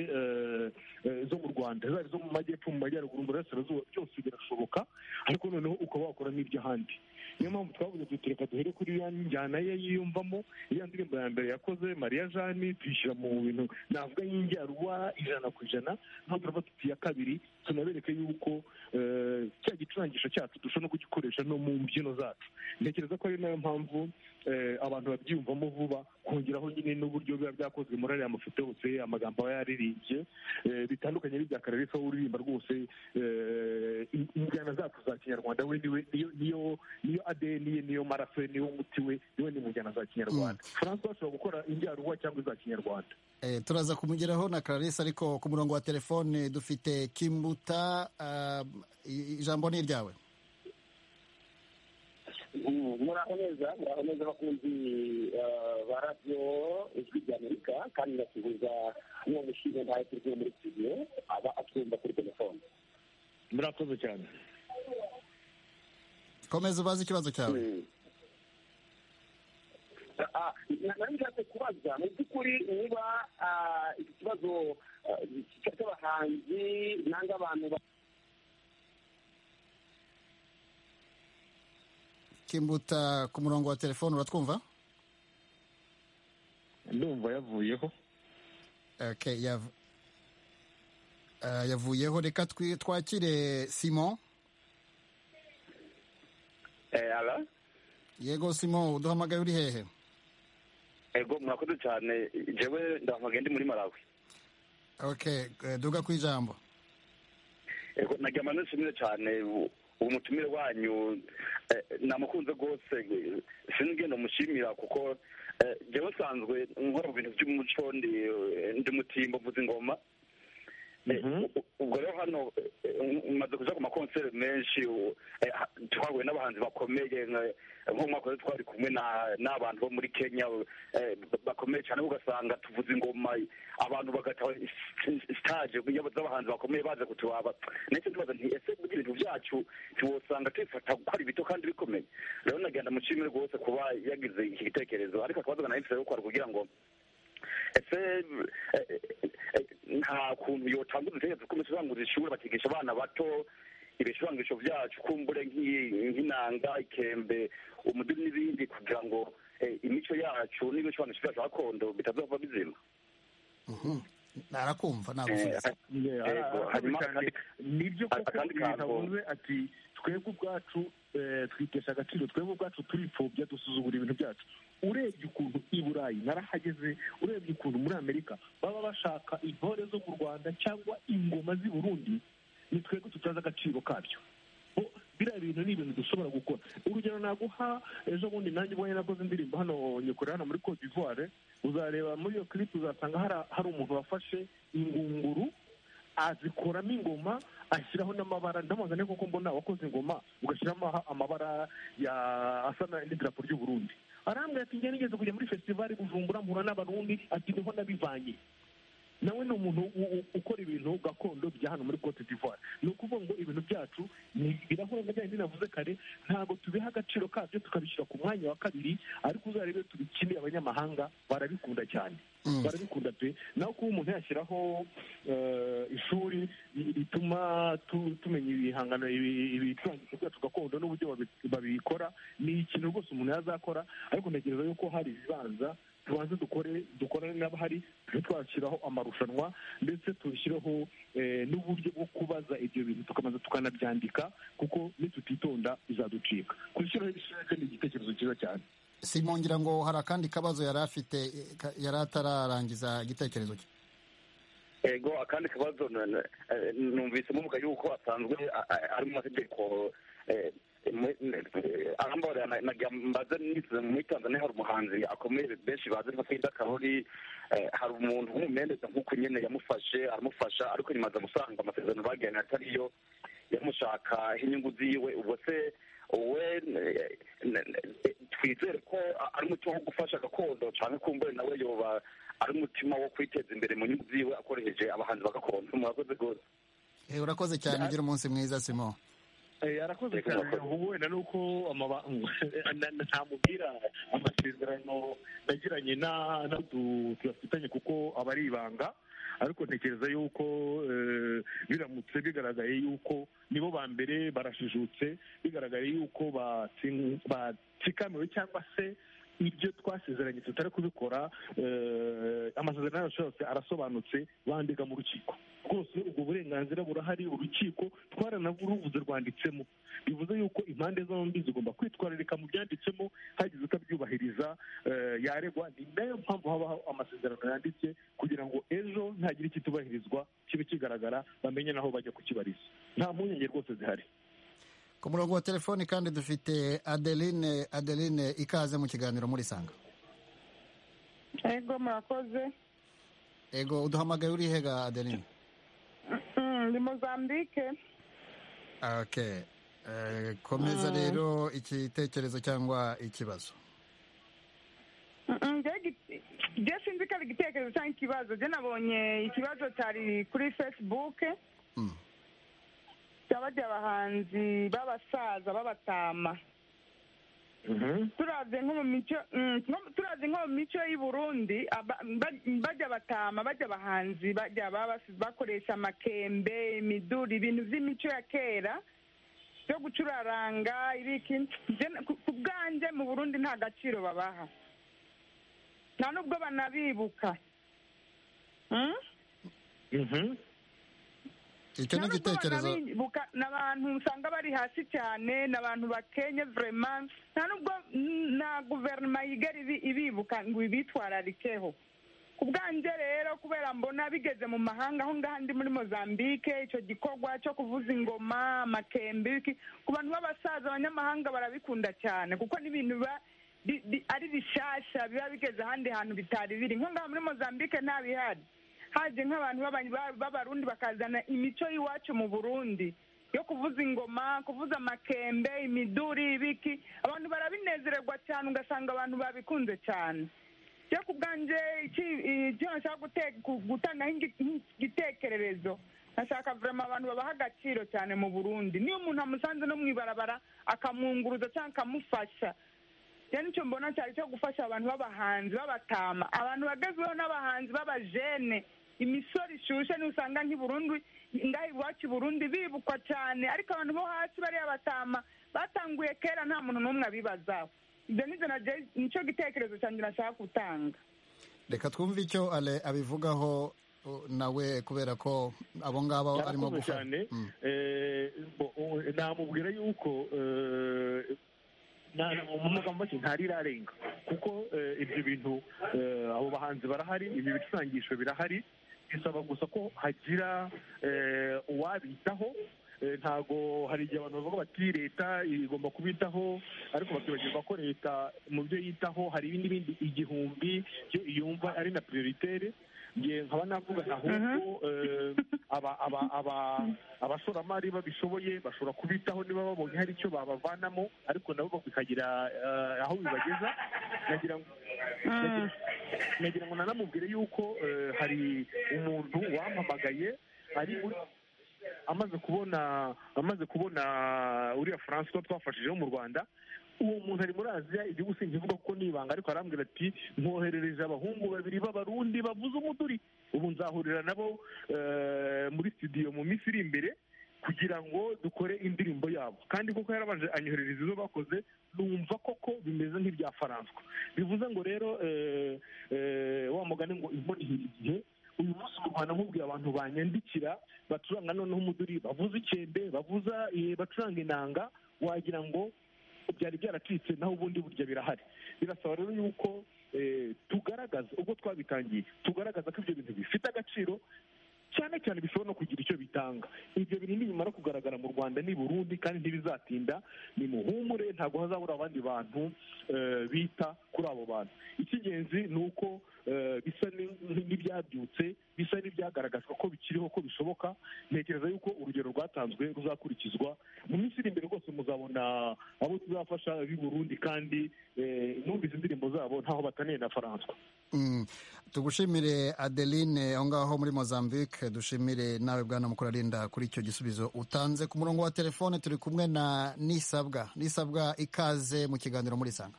zo mu rwanda zaba izo mu majyepfo mu majyaruguru mu burasirazuba byose birashoboka ariko noneho ukaba wakora n'iby'ahandi niyo mpamvu twabuze dutereka duhere kuri iyo njyana ye yiyumvamo iyo ndirimbo ya mbere yakoze mariya jani tuyishyira mu bintu navuga y'injyaruba ijana ku ijana ntabwo turava tuti iya kabiri tunabereke yuko cya gicurangisho cyacu dushobora no kugikoresha no mu mbyino zacu ntekereza ko ari nayo mpamvu abantu babyiyumvamo vuba kongeraho nyine n'uburyo biba byakozwe muri ariya mafoto yose amagambo aba yaririmbye bitandukanye n'ibya karere aho uririmba rwose injyana zacu za kinyarwanda we niyo niyo adeni ye niyo maraso ye niyo muti we niwe ni mu njyana za kinyarwanda francois ashobora gukora injyaruwa cyangwa iza kinyarwanda turaza kumugeraho na clarisse ariko ku murongo wa telefone dufite kimbuta ijambo ni iryawe muraho neza muraho neza abakunzi ba radiyo ijwi ry'amerika kandi ndasuhuza n'uwo mushinga ntayo turi muri studio aba atwumva kuri telefone murakoze cyane komeza ubaze ikibazo cyawe nari nshatse kubaza mu by'ukuri niba ikibazo cy'abahanzi nanga abantu kimbuta ku murongo wa telefone uratwumva ndumva yavuyeho yavuyeho reka twakire simon yego simon uduhamagaye uri hehe ego mwakoze cyane njyewe ndahamagaye ndi muri malawi ok duga ku ijambo ego nagira amanota cyane ubu mutumire wanyu namukunze rwose sinigenda mushimira kuko njyewe nsanzwe nkora mu bintu by'umuco ndi mutimbo mvuze ingoma ubwo rero hano umaze kujya ku makonseri menshi twahuye n'abahanzi bakomeye nk'umwaka twari kumwe n'abantu bo muri kenya bakomeye cyane ugasanga tuvuze ingoma abantu bagataha sitaje z'abahanzi bakomeye baza kuturaba ndetse tubaza nti ese burya ibintu byacu ntiwosanga tubifata gukora ibito kandi bikomeye rero nagenda mushimire rwose kuba yagize iki gitekerezo ariko akabazo nayo gukora kugira ngo ese nta kuntu yotanga udutegetsi two gucuranguza ishuri bakigisha abana bato ibicurangisho byacu kumbure nk'inanga ikembe umuduri n'ibindi kugira ngo imico yacu n'ibicurangisho byacu gakondo bitazava bizima narakumva nagusubiza nibyo koko yavuze ati twebwe ubwacu twitesha agaciro twebwe ubwacu turipfobya dusuzugura ibintu byacu urebye ukuntu i burayi narahageze urebye ukuntu muri amerika baba bashaka intore zo mu rwanda cyangwa ingoma z'i burundi ni twebwe tutazi agaciro kabyo biriya bintu ni ibintu dushobora gukora urugero naguha ejo bundi nanjye ubonye nakoze indirimbo hano nyakure hano muri cote d'ivoire uzareba muri iyo clip uzasanga hari umuntu wafashe ingunguru azikuramo ingoma ashyiraho n'amabara ndamubaza niba koko mbona wakoze ingoma ugashyiramo amabara asa n'idarapo ry'uburundi arambwira ati njye nigeze kujya muri festivali bujumbura mpura n'abarundi ati niho nabivanye nawe ni umuntu ukora ibintu gakondo bya hano muri cote d'ivoire ni ukuvuga ngo ibintu byacu birahura na bya bindi navuze kare ntabwo tubiha agaciro kabyo tukabishyira ku mwanya wa kabiri ariko uzarebe tubikeneye abanyamahanga barabikunda cyane barabikunda pe naho kuba umuntu yashyiraho ishuri rituma tumenya ibihangano ibicurangisho byacu gakondo n'uburyo babikora ni ikintu rwose umuntu yazakora ariko ntekereza yuko hari ibibanza tubanze dukore dukorane n'abahari tujye twashyiraho amarushanwa ndetse tushyireho n'uburyo bwo kubaza ibyo bintu tukabanza tukanabyandika kuko nitutitonda bizaducika kuzishyiraho ibishaka ni igitekerezo cyiza cyane simon ngira ngo hari akandi kabazo yari afite yari atararangiza igitekerezo cye ego akandi kabazo numvisemo muka yuko asanzwe ari mu mategeko arambabarira nagira mbaze muri tanzania hari umuhanzi akomeye benshi bazi nka frida karori hari umuntu w'umumenereza nk'uko nyine yamufashe aramufasha ariko nyuma aza gusanga amasezerano bagiranye atariyo yamushaka inyungu ziwe ubwo se we twizere ko ari umuti wo gufasha agakondo cyane kumbure nawe yoba ari umutima wo kwiteza imbere mu nyungu ziwe akoresheje abahanzi bagakondo murakoze rwose urakoze cyane ugira umunsi mwiza simo yarakoze cyane ubu wenda ni uko ntamubwira amasezerano nagiranye tuyafitanye kuko aba ari ibanga ariko ntekereza yuko biramutse bigaragaye yuko nibo ba mbere barashijutse bigaragaye yuko batsikamiwe cyangwa se ibyo twasezeranye tutari kubikora amasezerano yacu yose arasobanutse bandika mu rukiko rwose ubwo burenganzira burahari urukiko twaranavuze rwanditsemo bivuze yuko impande zombi zigomba kwitwararika mu byanditsemo hagize utabyubahiriza yaregwa ni nayo mpamvu habaho amasezerano yanditse kugira ngo ejo ntagire ikitubahirizwa kibe kigaragara bamenye naho bajya kukibariza nta mpungenge rwose zihari ku murongo wa telefoni kandi dufite adeline adeline ikaze mu kiganiro muri sanga ego murakoze ego uduhamagaye uri hega adeline ni mozambike ok komeza rero igitekerezo cyangwa ikibazo njye sinzi ko ari igitekerezo cyangwa ikibazo njye nabonye ikibazo cyari kuri fesibuke bajya abahanzi b'abasaza b'abatama turazi nko mu mico turazi nko mu mico y'i burundi bajya batama bajya abahanzi bajya bakoresha amakembe imiduri ibintu by'imico ya kera byo gucuraranga ibiki ku bwanjye mu burundi nta gaciro babaha nta n'ubwo banabibuka icyo ni igitekerezo ni abantu usanga bari hasi cyane ni abantu bakenye vraiment nta nubwo na guverinoma yigera ibibuka ngo ibitwararikeho ku bwanjye rero kubera mbona bigeze mu mahanga aho ngaho ndi muri mozambique icyo gikorwa cyo kuvuza ingoma amakembe ku bantu b'abasaza abanyamahanga barabikunda cyane kuko n'ibintu biba ari bishasha biba bigeze ahandi hantu bitari biri nko ngaho muri mozambique ntabihari haje nk'abantu b'abarundi bakazana imico y'iwacu mu burundi yo kuvuza ingoma kuvuza amakembe imiduri ibiki abantu barabinezererwa cyane ugasanga abantu babikunze cyane byo ku bwanjye icyo nashaka gutangaho igitekererezo nashaka vurema abantu babaha agaciro cyane mu burundi niyo umuntu amusanze no mu ibarabara akamwunguruza cyangwa akamufasha cyane icyo mbona cyari cyo gufasha abantu b'abahanzi b'abatama abantu bagezweho n'abahanzi b'abajene imisoro ishushe ntusanga nk'iburundu ngaho iwacu Burundi bibukwa cyane ariko abantu bo hasi bariya batama batanguye kera nta muntu n'umwe abibazaho ibyo nibyo nabyo nicyo gitekerezo cyanjye nashaka gutanga reka twumve icyo abivugaho nawe kubera ko abo ngabo arimo gufata namubwira yuko mu magambo make ntarirarenga kuko ibyo bintu abo bahanzi barahari ibi bicurangisho birahari bisaba gusa ko hagira uwabitaho ntabwo hari igihe abantu bavuga bati leta igomba kubitaho ariko bakibagirwa ko leta mu byo yitaho hari ibindi bindi igihumbi yumva ari na prioritere nkaba navuga ahubwo abashoramari babishoboye bashobora kubitaho niba babonye hari icyo babavanamo ariko nabo bikagira aho bibageza nagira ngo nanamubwire yuko hari umuntu wampamagaye ari amaze kubona amaze kubona uriya Francois twafashijeho mu rwanda uwo muntu ari muri aziya igihugu sinkivuga kuko ni ibanga ariko arambwira ati mwoherereje abahungu babiri b'abarundi bavuze umuduri ubu nzahurira nabo muri studio mu minsi iri imbere kugira ngo dukore indirimbo yabo kandi kuko yarabanje anyoherereza izo bakoze numva koko bimeze nk'ibya faranswa bivuze ngo rero wa mugani ngo imboni igihe uyu munsi mu rwanda nkubwiye abantu banyandikira bacuranga noneho umuduri bavuza ikende bavuza bacuranga inanga wagira ngo byari byaracitse naho ubundi burya birahari birasaba rero yuko tugaragaza ubwo twabitangiye tugaragaza ko ibyo bintu bifite agaciro cyane cyane bishobora no kugira icyo bitanga ibyo bintu nibimara kugaragara mu rwanda ni burundi kandi ntibizatinda ni muhumure ntabwo hazabura abandi bantu bita kuri abo bantu icy'ingenzi ni uko bisa n'ibyabyutse bisa n'ibyagaragazwa ko bikiriho ko bishoboka ntekereza yuko urugero rwatanzwe ruzakurikizwa mu minsi iri imbere rwose muzabona abo tuzafasha b'i burundi kandi numvise indirimbo zabo ntaho bataniye na faranswa tugushimire adeline aho ngaho muri mozambique dushimire nawe bwana mukurarinda kuri icyo gisubizo utanze ku murongo wa telefone turi kumwe na nisabwa nisabwa ikaze mu kiganiro muri sanga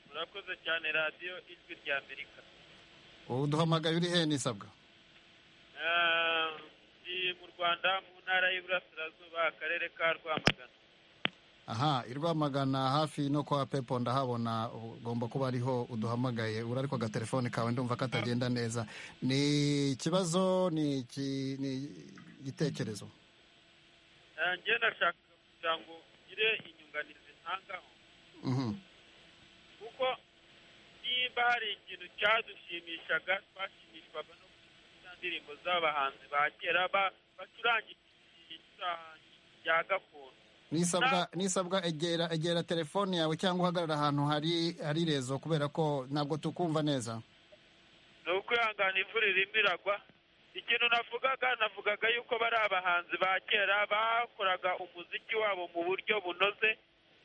murakoze cyane radiyo ijwi rya amerika duhamagaye uri he nisabwa mu rwanda mu ntara y'iburasirazuba akarere ka rwamagana aha i rwamagana hafi no kwa pepo ndahabona ugomba kuba ariho uduhamagaye uri ariko agatelefone kawe ndumva katagenda neza ni ikibazo ni igitekerezo njye nashaka kugira ngo ngire inyunganizi ntangaho kuko niba hari ikintu cyadushimishaga twashimishwaga no kugira indirimbo z'abahanzi ba kera bacurangira ibicurangi bya gakondo nisabwa nisabwa egera egera telefone yawe cyangwa uhagarara ahantu hari hari rezo kubera ko ntabwo tukumva neza ni ukwihangana imvura irimo iragwa ikintu navugaga navugaga yuko bari abahanzi ba kera bakoraga umuziki wabo mu buryo bunoze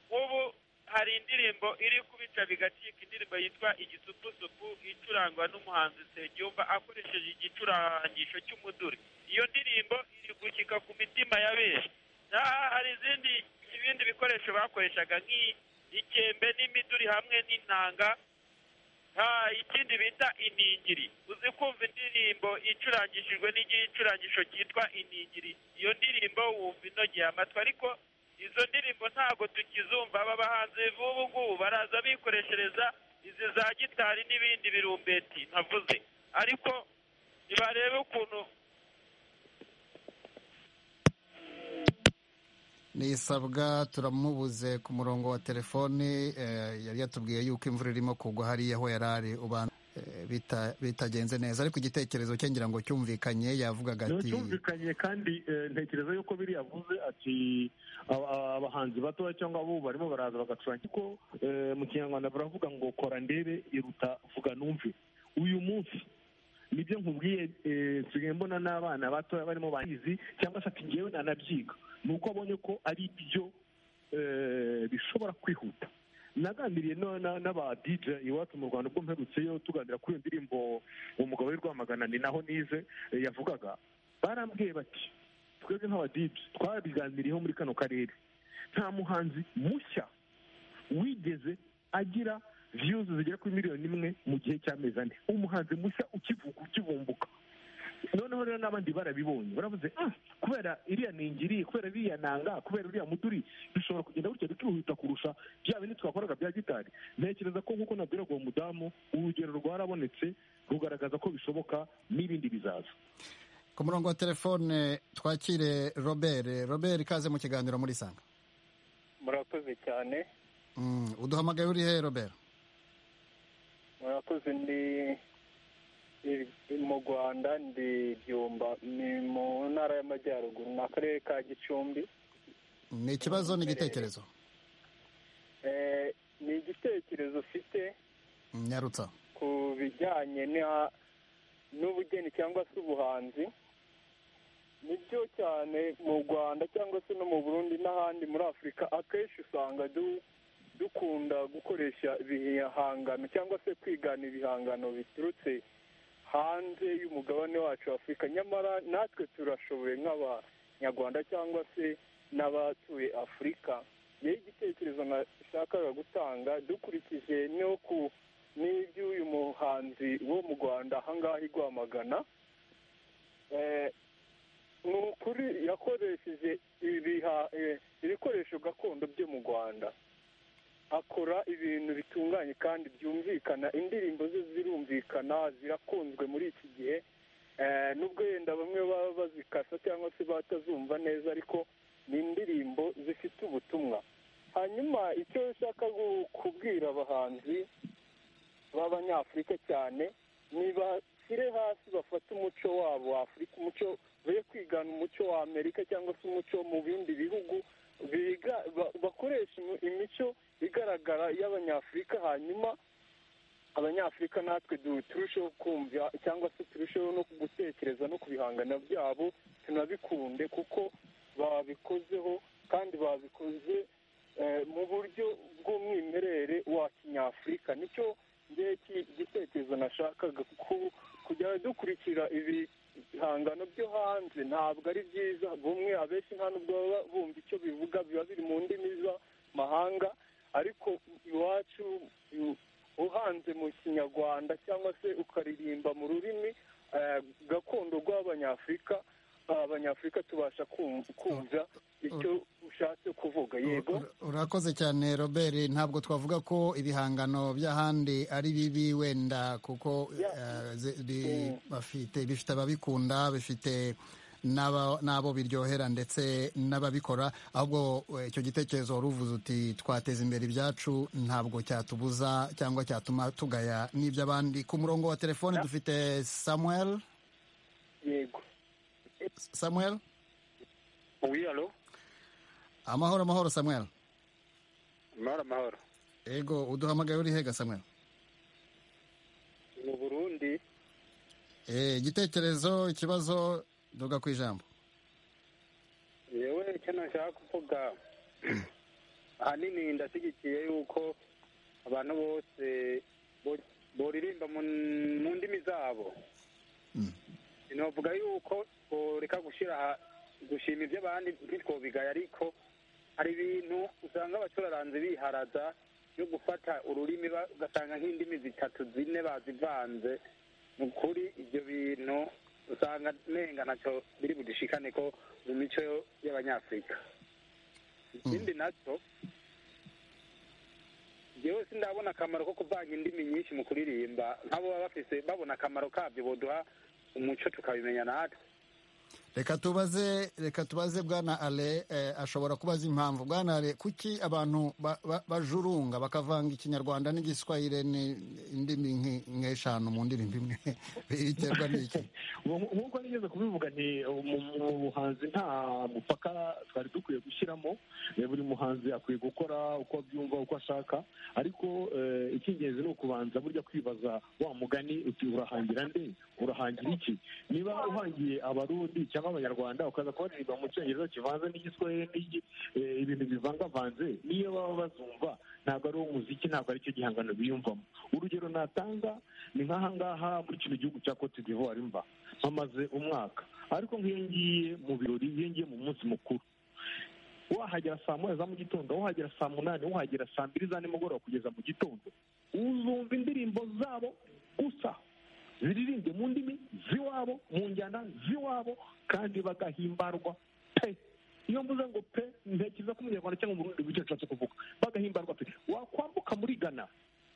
nk'ubu hari indirimbo iri kubica bigacika indirimbo yitwa igisupusupu icurangwa n'umuhanzi Nsengiyumva akoresheje igicurangisho cy'umuduri iyo ndirimbo iri gukika ku mitima ya benshi aha hari izindi ibindi bikoresho bakoreshaga nk'ikembe n'imiduri hamwe n'intanga ikindi bita iningiri uzi kumva indirimbo icurangishijwe n'igicurangisho cyitwa iningiri iyo ndirimbo wumva inogeye amatwi ariko izo ndirimbo ntabwo tukizumva aba bahanzi b'ubu ngubu baraza bikoreshereza izi za gitari n'ibindi birumbeti ntavuze ariko ntibarebe ukuntu nisabwa turamubuze ku murongo wa telefoni yari yatubwiye yuko imvura irimo kugwa hariya aho yari ari bitagenze neza ariko igitekerezo cye ngira ngo cyumvikanye yavugaga ati cyumvikanye kandi ntekereza yuko biriya avuze ati abahanzi batoya cyangwa abo barimo baraza bagacuranga kuko mu kinyarwanda baravuga ngo kora ndebe iruta vuga numve uyu munsi nibyo nkubwiye nsigaye mbona n'abana batoya barimo bahizi cyangwa se ati ngewe nanabyiga ni uko abonye ko ari byo bishobora kwihuta nagambiriye n'aba dj iwacu mu rwanda ubwo mperutseyo tuganira kuri iyo ndirimbo umugabo w'i rwamagana ni naho nize yavugaga barambwiye bati twebwe nk'aba dj twabiganiriyeho muri kano karere nta muhanzi mushya wigeze agira viyuzi zigera kuri miliyoni imwe mu gihe cy'amezi ane umuhanzi mushya ukivuka ukivumbuka noneho rero n'abandi barabibonye baravuze kubera iriya ningiri kubera iriya nanga kubera uriya muduri bishobora kugenda gutya bikihuta kurusha bya bindi twakoraga bya gitari ntekereza ko nk'uko nabwiraga uwo mudamu urugero rwarabonetse rugaragaza ko bishoboka n'ibindi bizaza ku murongo wa telefone twakire robert robert ikaze mu kiganiro muri sanga murakoze cyane uduhamagaye uri he robert murakoze ni mu rwanda ndi byumba ni mu ntara y'amajyaruguru ni akarere ka gicumbi ni ikibazo ni igitekerezo ni igitekerezo ufite nyarutsa ku bijyanye n'ubugeni cyangwa se ubuhanzi ni byo cyane mu rwanda cyangwa se no mu burundi n'ahandi muri afurika akenshi usanga dukunda gukoresha ibihangano cyangwa se kwigana ibihangano biturutse hanze y'umugabane wacu afurika nyamara natwe turashoboye nk'abanyarwanda cyangwa se n'abatuye afurika yewe igitekerezo nashakaga gutanga dukurikije n'iby'uyu muhanzi wo mu rwanda ahangaha igwamagana ni ukuri yakoresheje ibikoresho gakondo byo mu rwanda akora ibintu bitunganye kandi byumvikana indirimbo ze zirumvikana zirakunzwe muri iki gihe nubwo yenda bamwe baba bazikasa cyangwa se batazumva neza ariko ni indirimbo zifite ubutumwa hanyuma icyo nshaka kubwira abahanzi b'abanyafurika cyane ni bashyire hasi bafate umuco wabo w'afurika umuco be kwigana umuco wa amerika cyangwa se umuco mu bindi bihugu bakoresha imico igaragara y'abanyafurika hanyuma abanyafurika natwe turusheho kumva cyangwa se turusheho no gutekereza no ku bihangano byabo tunabikunde kuko babikozeho kandi babikoze mu buryo bw'umwimerere wa kinyafurika nicyo ngewe igitekerezo nashakaga kujya dukurikira ibihangano byo hanze ntabwo ari byiza bumwe abenshi nta nubwo baba bumva icyo bivuga biba biri mu ndimi z'amahanga ariko iwacu uhanze mu kinyarwanda cyangwa se ukaririmba mu rurimi gakondo rw'abanyafurika abanyafurika tubasha kumva icyo ashatse kuvuga yego urakoze cyane robert ntabwo twavuga ko ibihangano by'ahandi ari bibi wenda kuko bifite ababikunda bifite n'abo biryohera ndetse n'ababikora ahubwo icyo gitekerezo wari uvuze uti twateza imbere ibyacu ntabwo cyatubuza cyangwa cyatuma tugaya n'iby'abandi ku murongo wa telefone dufite samuel yego samuel wiyalo amahoro amahoro samuel amahoro amahoro yego uduhamagaye uri hega samuel mu burundi igitekerezo ikibazo duga ku ijambo yewe icyo nashaka kuvuga ahanini ndashyigikiye yuko abantu bose boririmba mu ndimi zabo navuga yuko reka gushyira gushima iby'abandi ntitwobigaye ariko hari ibintu usanga abacuraranzi biharaza yo gufata ururimi ugasanga nk'indimi zitatu zine bazivanze ni ukuri ibyo bintu usanga nenga nacyo biri budishikane ko mu mico y'abanyafurika ikindi nacyo njyewe sindabona akamaro ko kuvanga indimi nyinshi mu kuririmba nk'abo baba bafise babona akamaro kabyo boduha umuco tukabimenya natwe reka tubaze reka tubaze bwana ale ashobora kubaza impamvu bwana ale kuki abantu bajurunga bakavanga ikinyarwanda n'igiswahire n'indimi nk'eshanu mu ndirimbo imwe biterwa n'iki nk'uko nigeze kubivuga nti mu buhanzi nta mupaka twari dukwiye gushyiramo buri muhanzi akwiye gukora uko abyumva uko ashaka ariko icy'ingenzi ni ukubanza burya kwibaza wa mugani uti urahangira nde urahangira iki niba uhangiye abarundi cyangwa abanyarwanda ukaza kubaririmba mu cyongereza kivanze n'igiswahili ibintu bivangavanze niyo baba bazumva ntabwo ari umuziki ntabwo ari cyo gihangano biyumvamo urugero natanga ni nk'ahangaha muri kino gihugu cya cote d'ivoire mva mpamaze umwaka ariko nk'iyo ngiye mu birori iyo ngiye mu munsi mukuru wahagera saa moya za mu gitondo wahagera saa munani wahagera saa mbiri za nimugoroba kugeza mu gitondo uzumva indirimbo zabo gusa ziririmbye mu ndimi z'iwabo mu njyana z'iwabo kandi bagahimbarwa pe iyo mvuze ngo pe ntekereza ko umunyarwanda cyangwa umurundi w'icyo nshatse kuvuga bagahimbarwa pe wakwambuka muri gana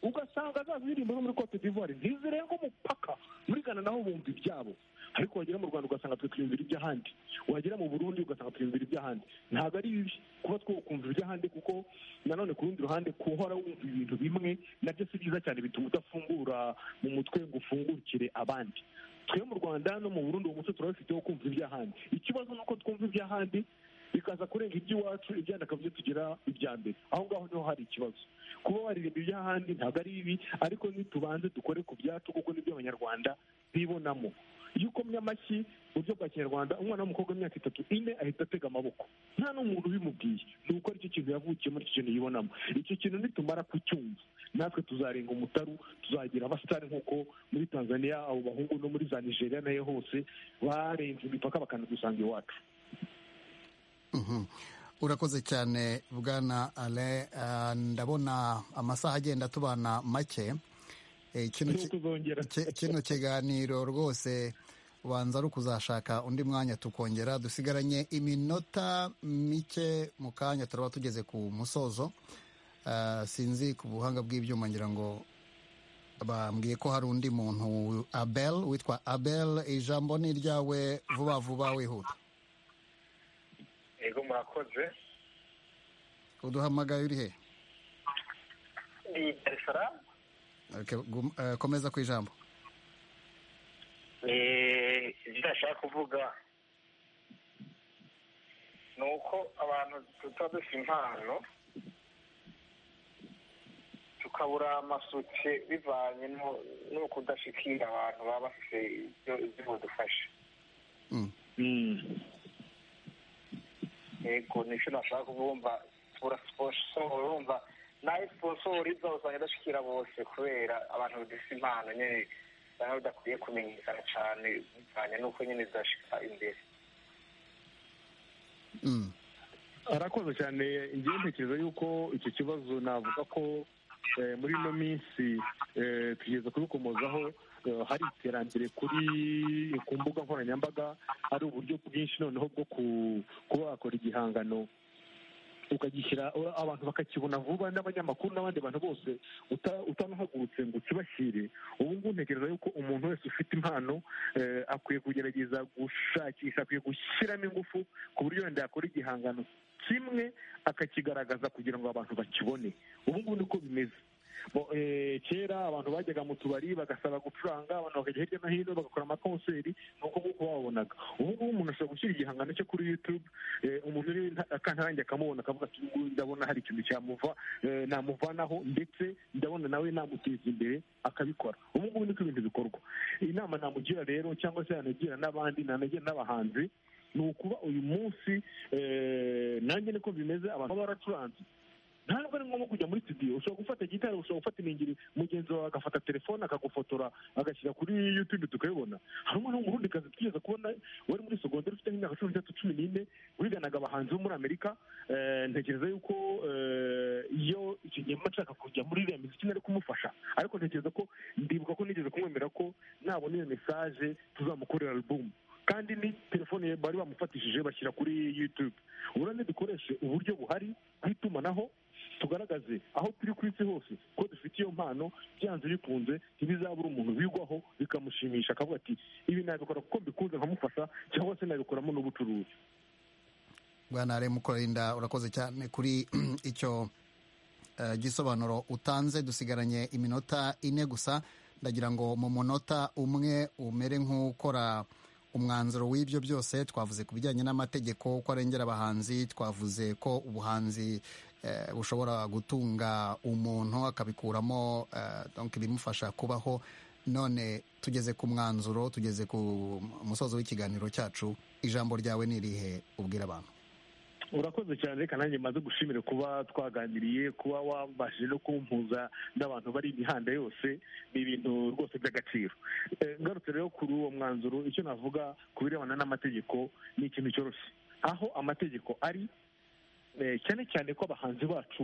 ugasanga za ziririmbo zo muri cote d'ivoire ntizirenga umupaka muri gana naho bumva ibyabo ariko wagera mu rwanda ugasanga twe twiyumvira iby'ahandi wagera mu burundi ugasanga twiyumvira iby'ahandi ntabwo ari bibi kuba twakumva iby'ahandi kuko nanone ku rundi ruhande kuhora wumva ibintu bimwe nabyo si byiza cyane bituma udafungura mu mutwe ngo ufungukire abandi twe mu rwanda no mu burundi uwo muco turabifiteho kumva iby'ahandi ikibazo ni uko twumva iby'ahandi bikaza kurenga iby'iwacu ibyandi akabyo tugira ibya mbere aho ngaho niho hari ikibazo kuba waririmba iby'ahandi ntabwo ari bibi ariko ntitubanze dukore ku byacu kuko nibyo abanyarwanda bibonamo iyo ukomye amashyi mu buryo bwa kinyarwanda umwana w'umukobwa w'imyaka itatu ine ahita atega amaboko nta n'umuntu ubimubwiye ni uko aricyo kintu yavukiye muri icyo kintu yibonamo icyo kintu nitumara kucyumva natwe tuzarenga umutaru tuzagira abasitari nk'uko muri tanzania abo bahungu no muri za nigeria nayo hose barenze imipaka bakanadusanga iwacu urakoze cyane bwana ale ndabona amasaha agenda tubana make kino kiganiro rwose ubanza ari ukuzashaka undi mwanya tukongera dusigaranye iminota mike mu kanya turaba tugeze ku musozo sinzi ku buhanga bw'ibyuma ngira ngo bambwiye ko hari undi muntu abel witwa abel ijambo ni iryawe vuba vuba wihuta yego murakoze uduhamagaye uri he ni dar es salaam komeza ku ijambo ibyo ndashaka kuvuga ni uko abantu tuba dufite impano tukabura amasuke bivanye no kudashikira abantu baba bafite ibyo badufasha yego nicyo nashaka kubumva bura siporo urumva nayo siporo iza usanga idashikira bose kubera abantu badafite impano nyine usanga bidakwiye kumenyekana cyane bivanye n'uko nyine zidashika imbere arakoze cyane igihe ntekereza yuko icyo kibazo navuga ko muri ino minsi tugeze kubikomozaho hari iterambere kuri ku mbuga nkoranyambaga hari uburyo bwinshi noneho bwo kuba wakora igihangano ukagishyira abantu bakakibona vuba n'abanyamakuru n'abandi bantu bose utanahagurutse ngo ukibashyire ubu ngubu ntekereza yuko umuntu wese ufite impano akwiye kugerageza gushakisha akwiye gushyiramo ingufu ku buryo wenda yakora igihangano kimwe akakigaragaza kugira ngo abantu bakibone ubu ngubu niko bimeze kera abantu bajyaga mu tubari bagasaba gucuranga abantu bakajya hirya no hino bagakora amakonseri nuko nguko babonaga ubu ngubu umuntu ashobora gushyira igihangano cye kuri yutube umuntu uri akantange akamubona akavuga ati ngubu ndabona hari ikintu cyamuva namuvanaho ndetse ndabona nawe namuteza imbere akabikora ubu ngubu niko ibintu bikorwa inama namugira rero cyangwa se yanagira n'abandi nanagira n'abahanzi ni ukuba uyu munsi nanjye niko bimeze abantu baba baracuranze ntabwo ari ngombwa kujya muri studio ushobora gufata gitari ushobora gufata iningiri mugenzi wawe agafata telefone akagufotora agashyira kuri youtube tukabibona hari umwana w'umurundikazi twigeze kubona wari muri sogonderi ufite nk'imyaka cumi n'itatu cumi n'ine wiganaga abahanzi bo muri amerika ntekereza yuko iyo icyo gihe mba nshaka kujya muri iriya miziki nari kumufasha ariko ntekereza ko ndibuka ko nigeze kumwemera ko nabona iyo mesaje tuzamukorera alubumu kandi ni telefone bari bamufatishije bashyira kuri youtube urabona dukoreshe uburyo buhari bw'itumanaho tugaragaze aho turi ku isi hose ko dufite iyo mpano byanze bikunze ntibizabura umuntu bigwaho bikamushimisha akavuga ati ibi nabikora kuko mbikunze nkamufasha cyangwa se nabikoramo n'ubucuruzi bwana mukorinda urakoze cyane kuri icyo gisobanuro utanze dusigaranye iminota ine gusa ndagira ngo mu munota umwe umere nk'ukora umwanzuro w'ibyo byose twavuze ku bijyanye n'amategeko ko arengera abahanzi twavuze ko ubuhanzi bushobora gutunga umuntu akabikuramo ibimufasha kubaho none tugeze ku mwanzuro tugeze ku musozo w'ikiganiro cyacu ijambo ryawe ni irihe ubwira abantu urakoze cyane reka nanjye maze gushimire kuba twaganiriye kuba wabashije no kumpuza n'abantu bari imihanda yose ni ibintu rwose by'agaciro ngarutse rero kuri uwo mwanzuro icyo navuga ku birebana n'amategeko ni ikintu cyoroshye aho amategeko ari cyane cyane ko abahanzi bacu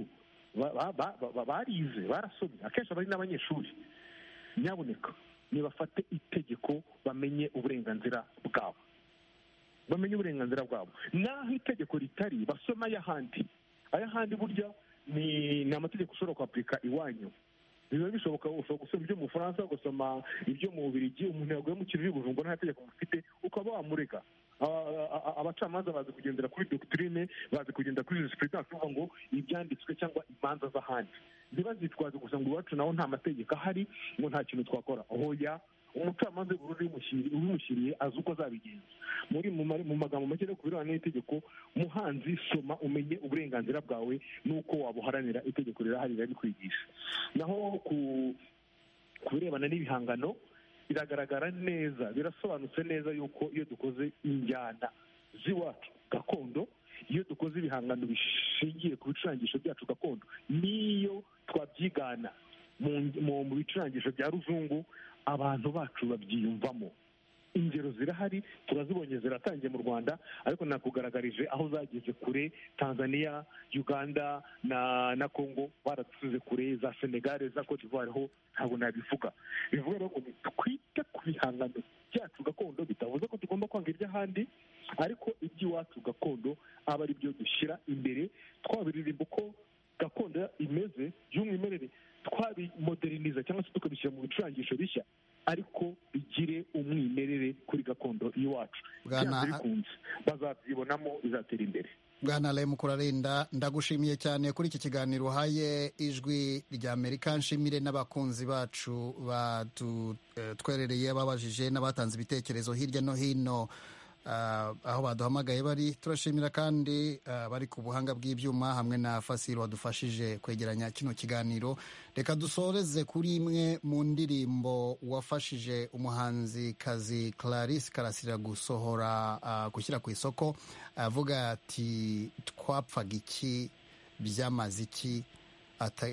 barize barasomye akenshi bari n'abanyeshuri nyaboneka nibafate itegeko bamenye uburenganzira bwabo bamenye uburenganzira bwabo naho itegeko ritari basoma ay'ahandi ay'ahandi burya ni amategeko ushobora kwapurika iwanyu biba bishoboka ushobora gusoma ibyo mu bufaransa ugasoma ibyo mu bubirigi umuntu yaguye mu kirori bujumbura nta tegeko mufite ukaba wamurega abacamanza bazi kugendera kuri dogitirine bazi kugendera kuri jisipulitansi uvuga ngo ibyanditswe cyangwa imanza z'ahandi ntibazitwaze gusa ngo iwacu naho nta mategeko ahari ngo nta kintu twakora hoya umucamanza w'ubururu ubimushyiriye azi uko azabigenza muri mu magambo make no ku birebana n'itegeko muhanzi soma umenye uburenganzira bwawe n'uko wabuharanira itegeko rirahari rikwigisha naho ku birebana n'ibihangano biragaragara neza birasobanutse neza yuko iyo dukoze injyana z'iwacu gakondo iyo dukoze ibihangano bishingiye ku bicurangisho byacu gakondo n'iyo twabyigana mu bicurangisho bya ruzungu abantu bacu babyiyumvamo ingero zirahari turazibonye ziratangiye mu rwanda ariko nakugaragarije aho zageze kure tanzania uganda na na congo baradusize kure za senegare za cote d'ivoire ho ntabwo nabivuga bivuga rero ngo twite ku bihangano byacu gakondo bitavuze ko tugomba kwanga iby'ahandi ariko iby'iwacu gakondo aba ari byo dushyira imbere twabiririmba uko gakondo imeze by'umwimerere twabimoderiniza cyangwa se tukabishyira mu bicurangisho bishya ariko bigire umwimerere kuri gakondo y'iwacu byanze bikunze bazabyibonamo bizatera imbere bwana remu kurarinda ndagushimiye cyane kuri iki kiganiro uhaye ijwi rya amerika nshimire n'abakunzi bacu batutwerereye babajije n'abatanze ibitekerezo hirya no hino aho baduhamagaye bari turashimira kandi bari ku buhanga bw'ibyuma hamwe na fasiro wadufashije kwegeranya kino kiganiro reka dusoreze kuri imwe mu ndirimbo wafashije umuhanzikazi Clarisse karasira gusohora gushyira ku isoko avuga ati twapfaga iki byamaze iki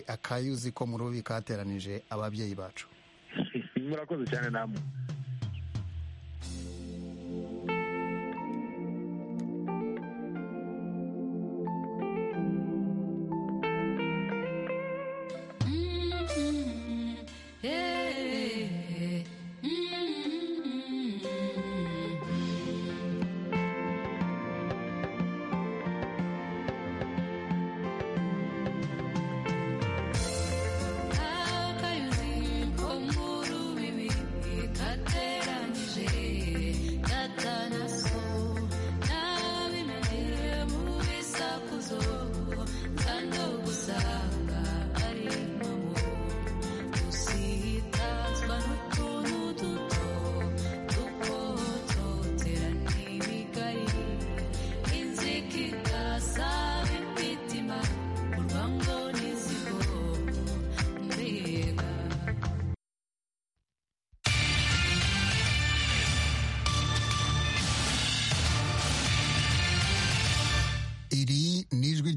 akayuzi ko mu rubi kateranije ababyeyi bacu murakoze cyane namwe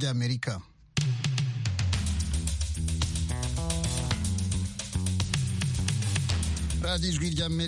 y'amerika radiyo ijwi ry'amerika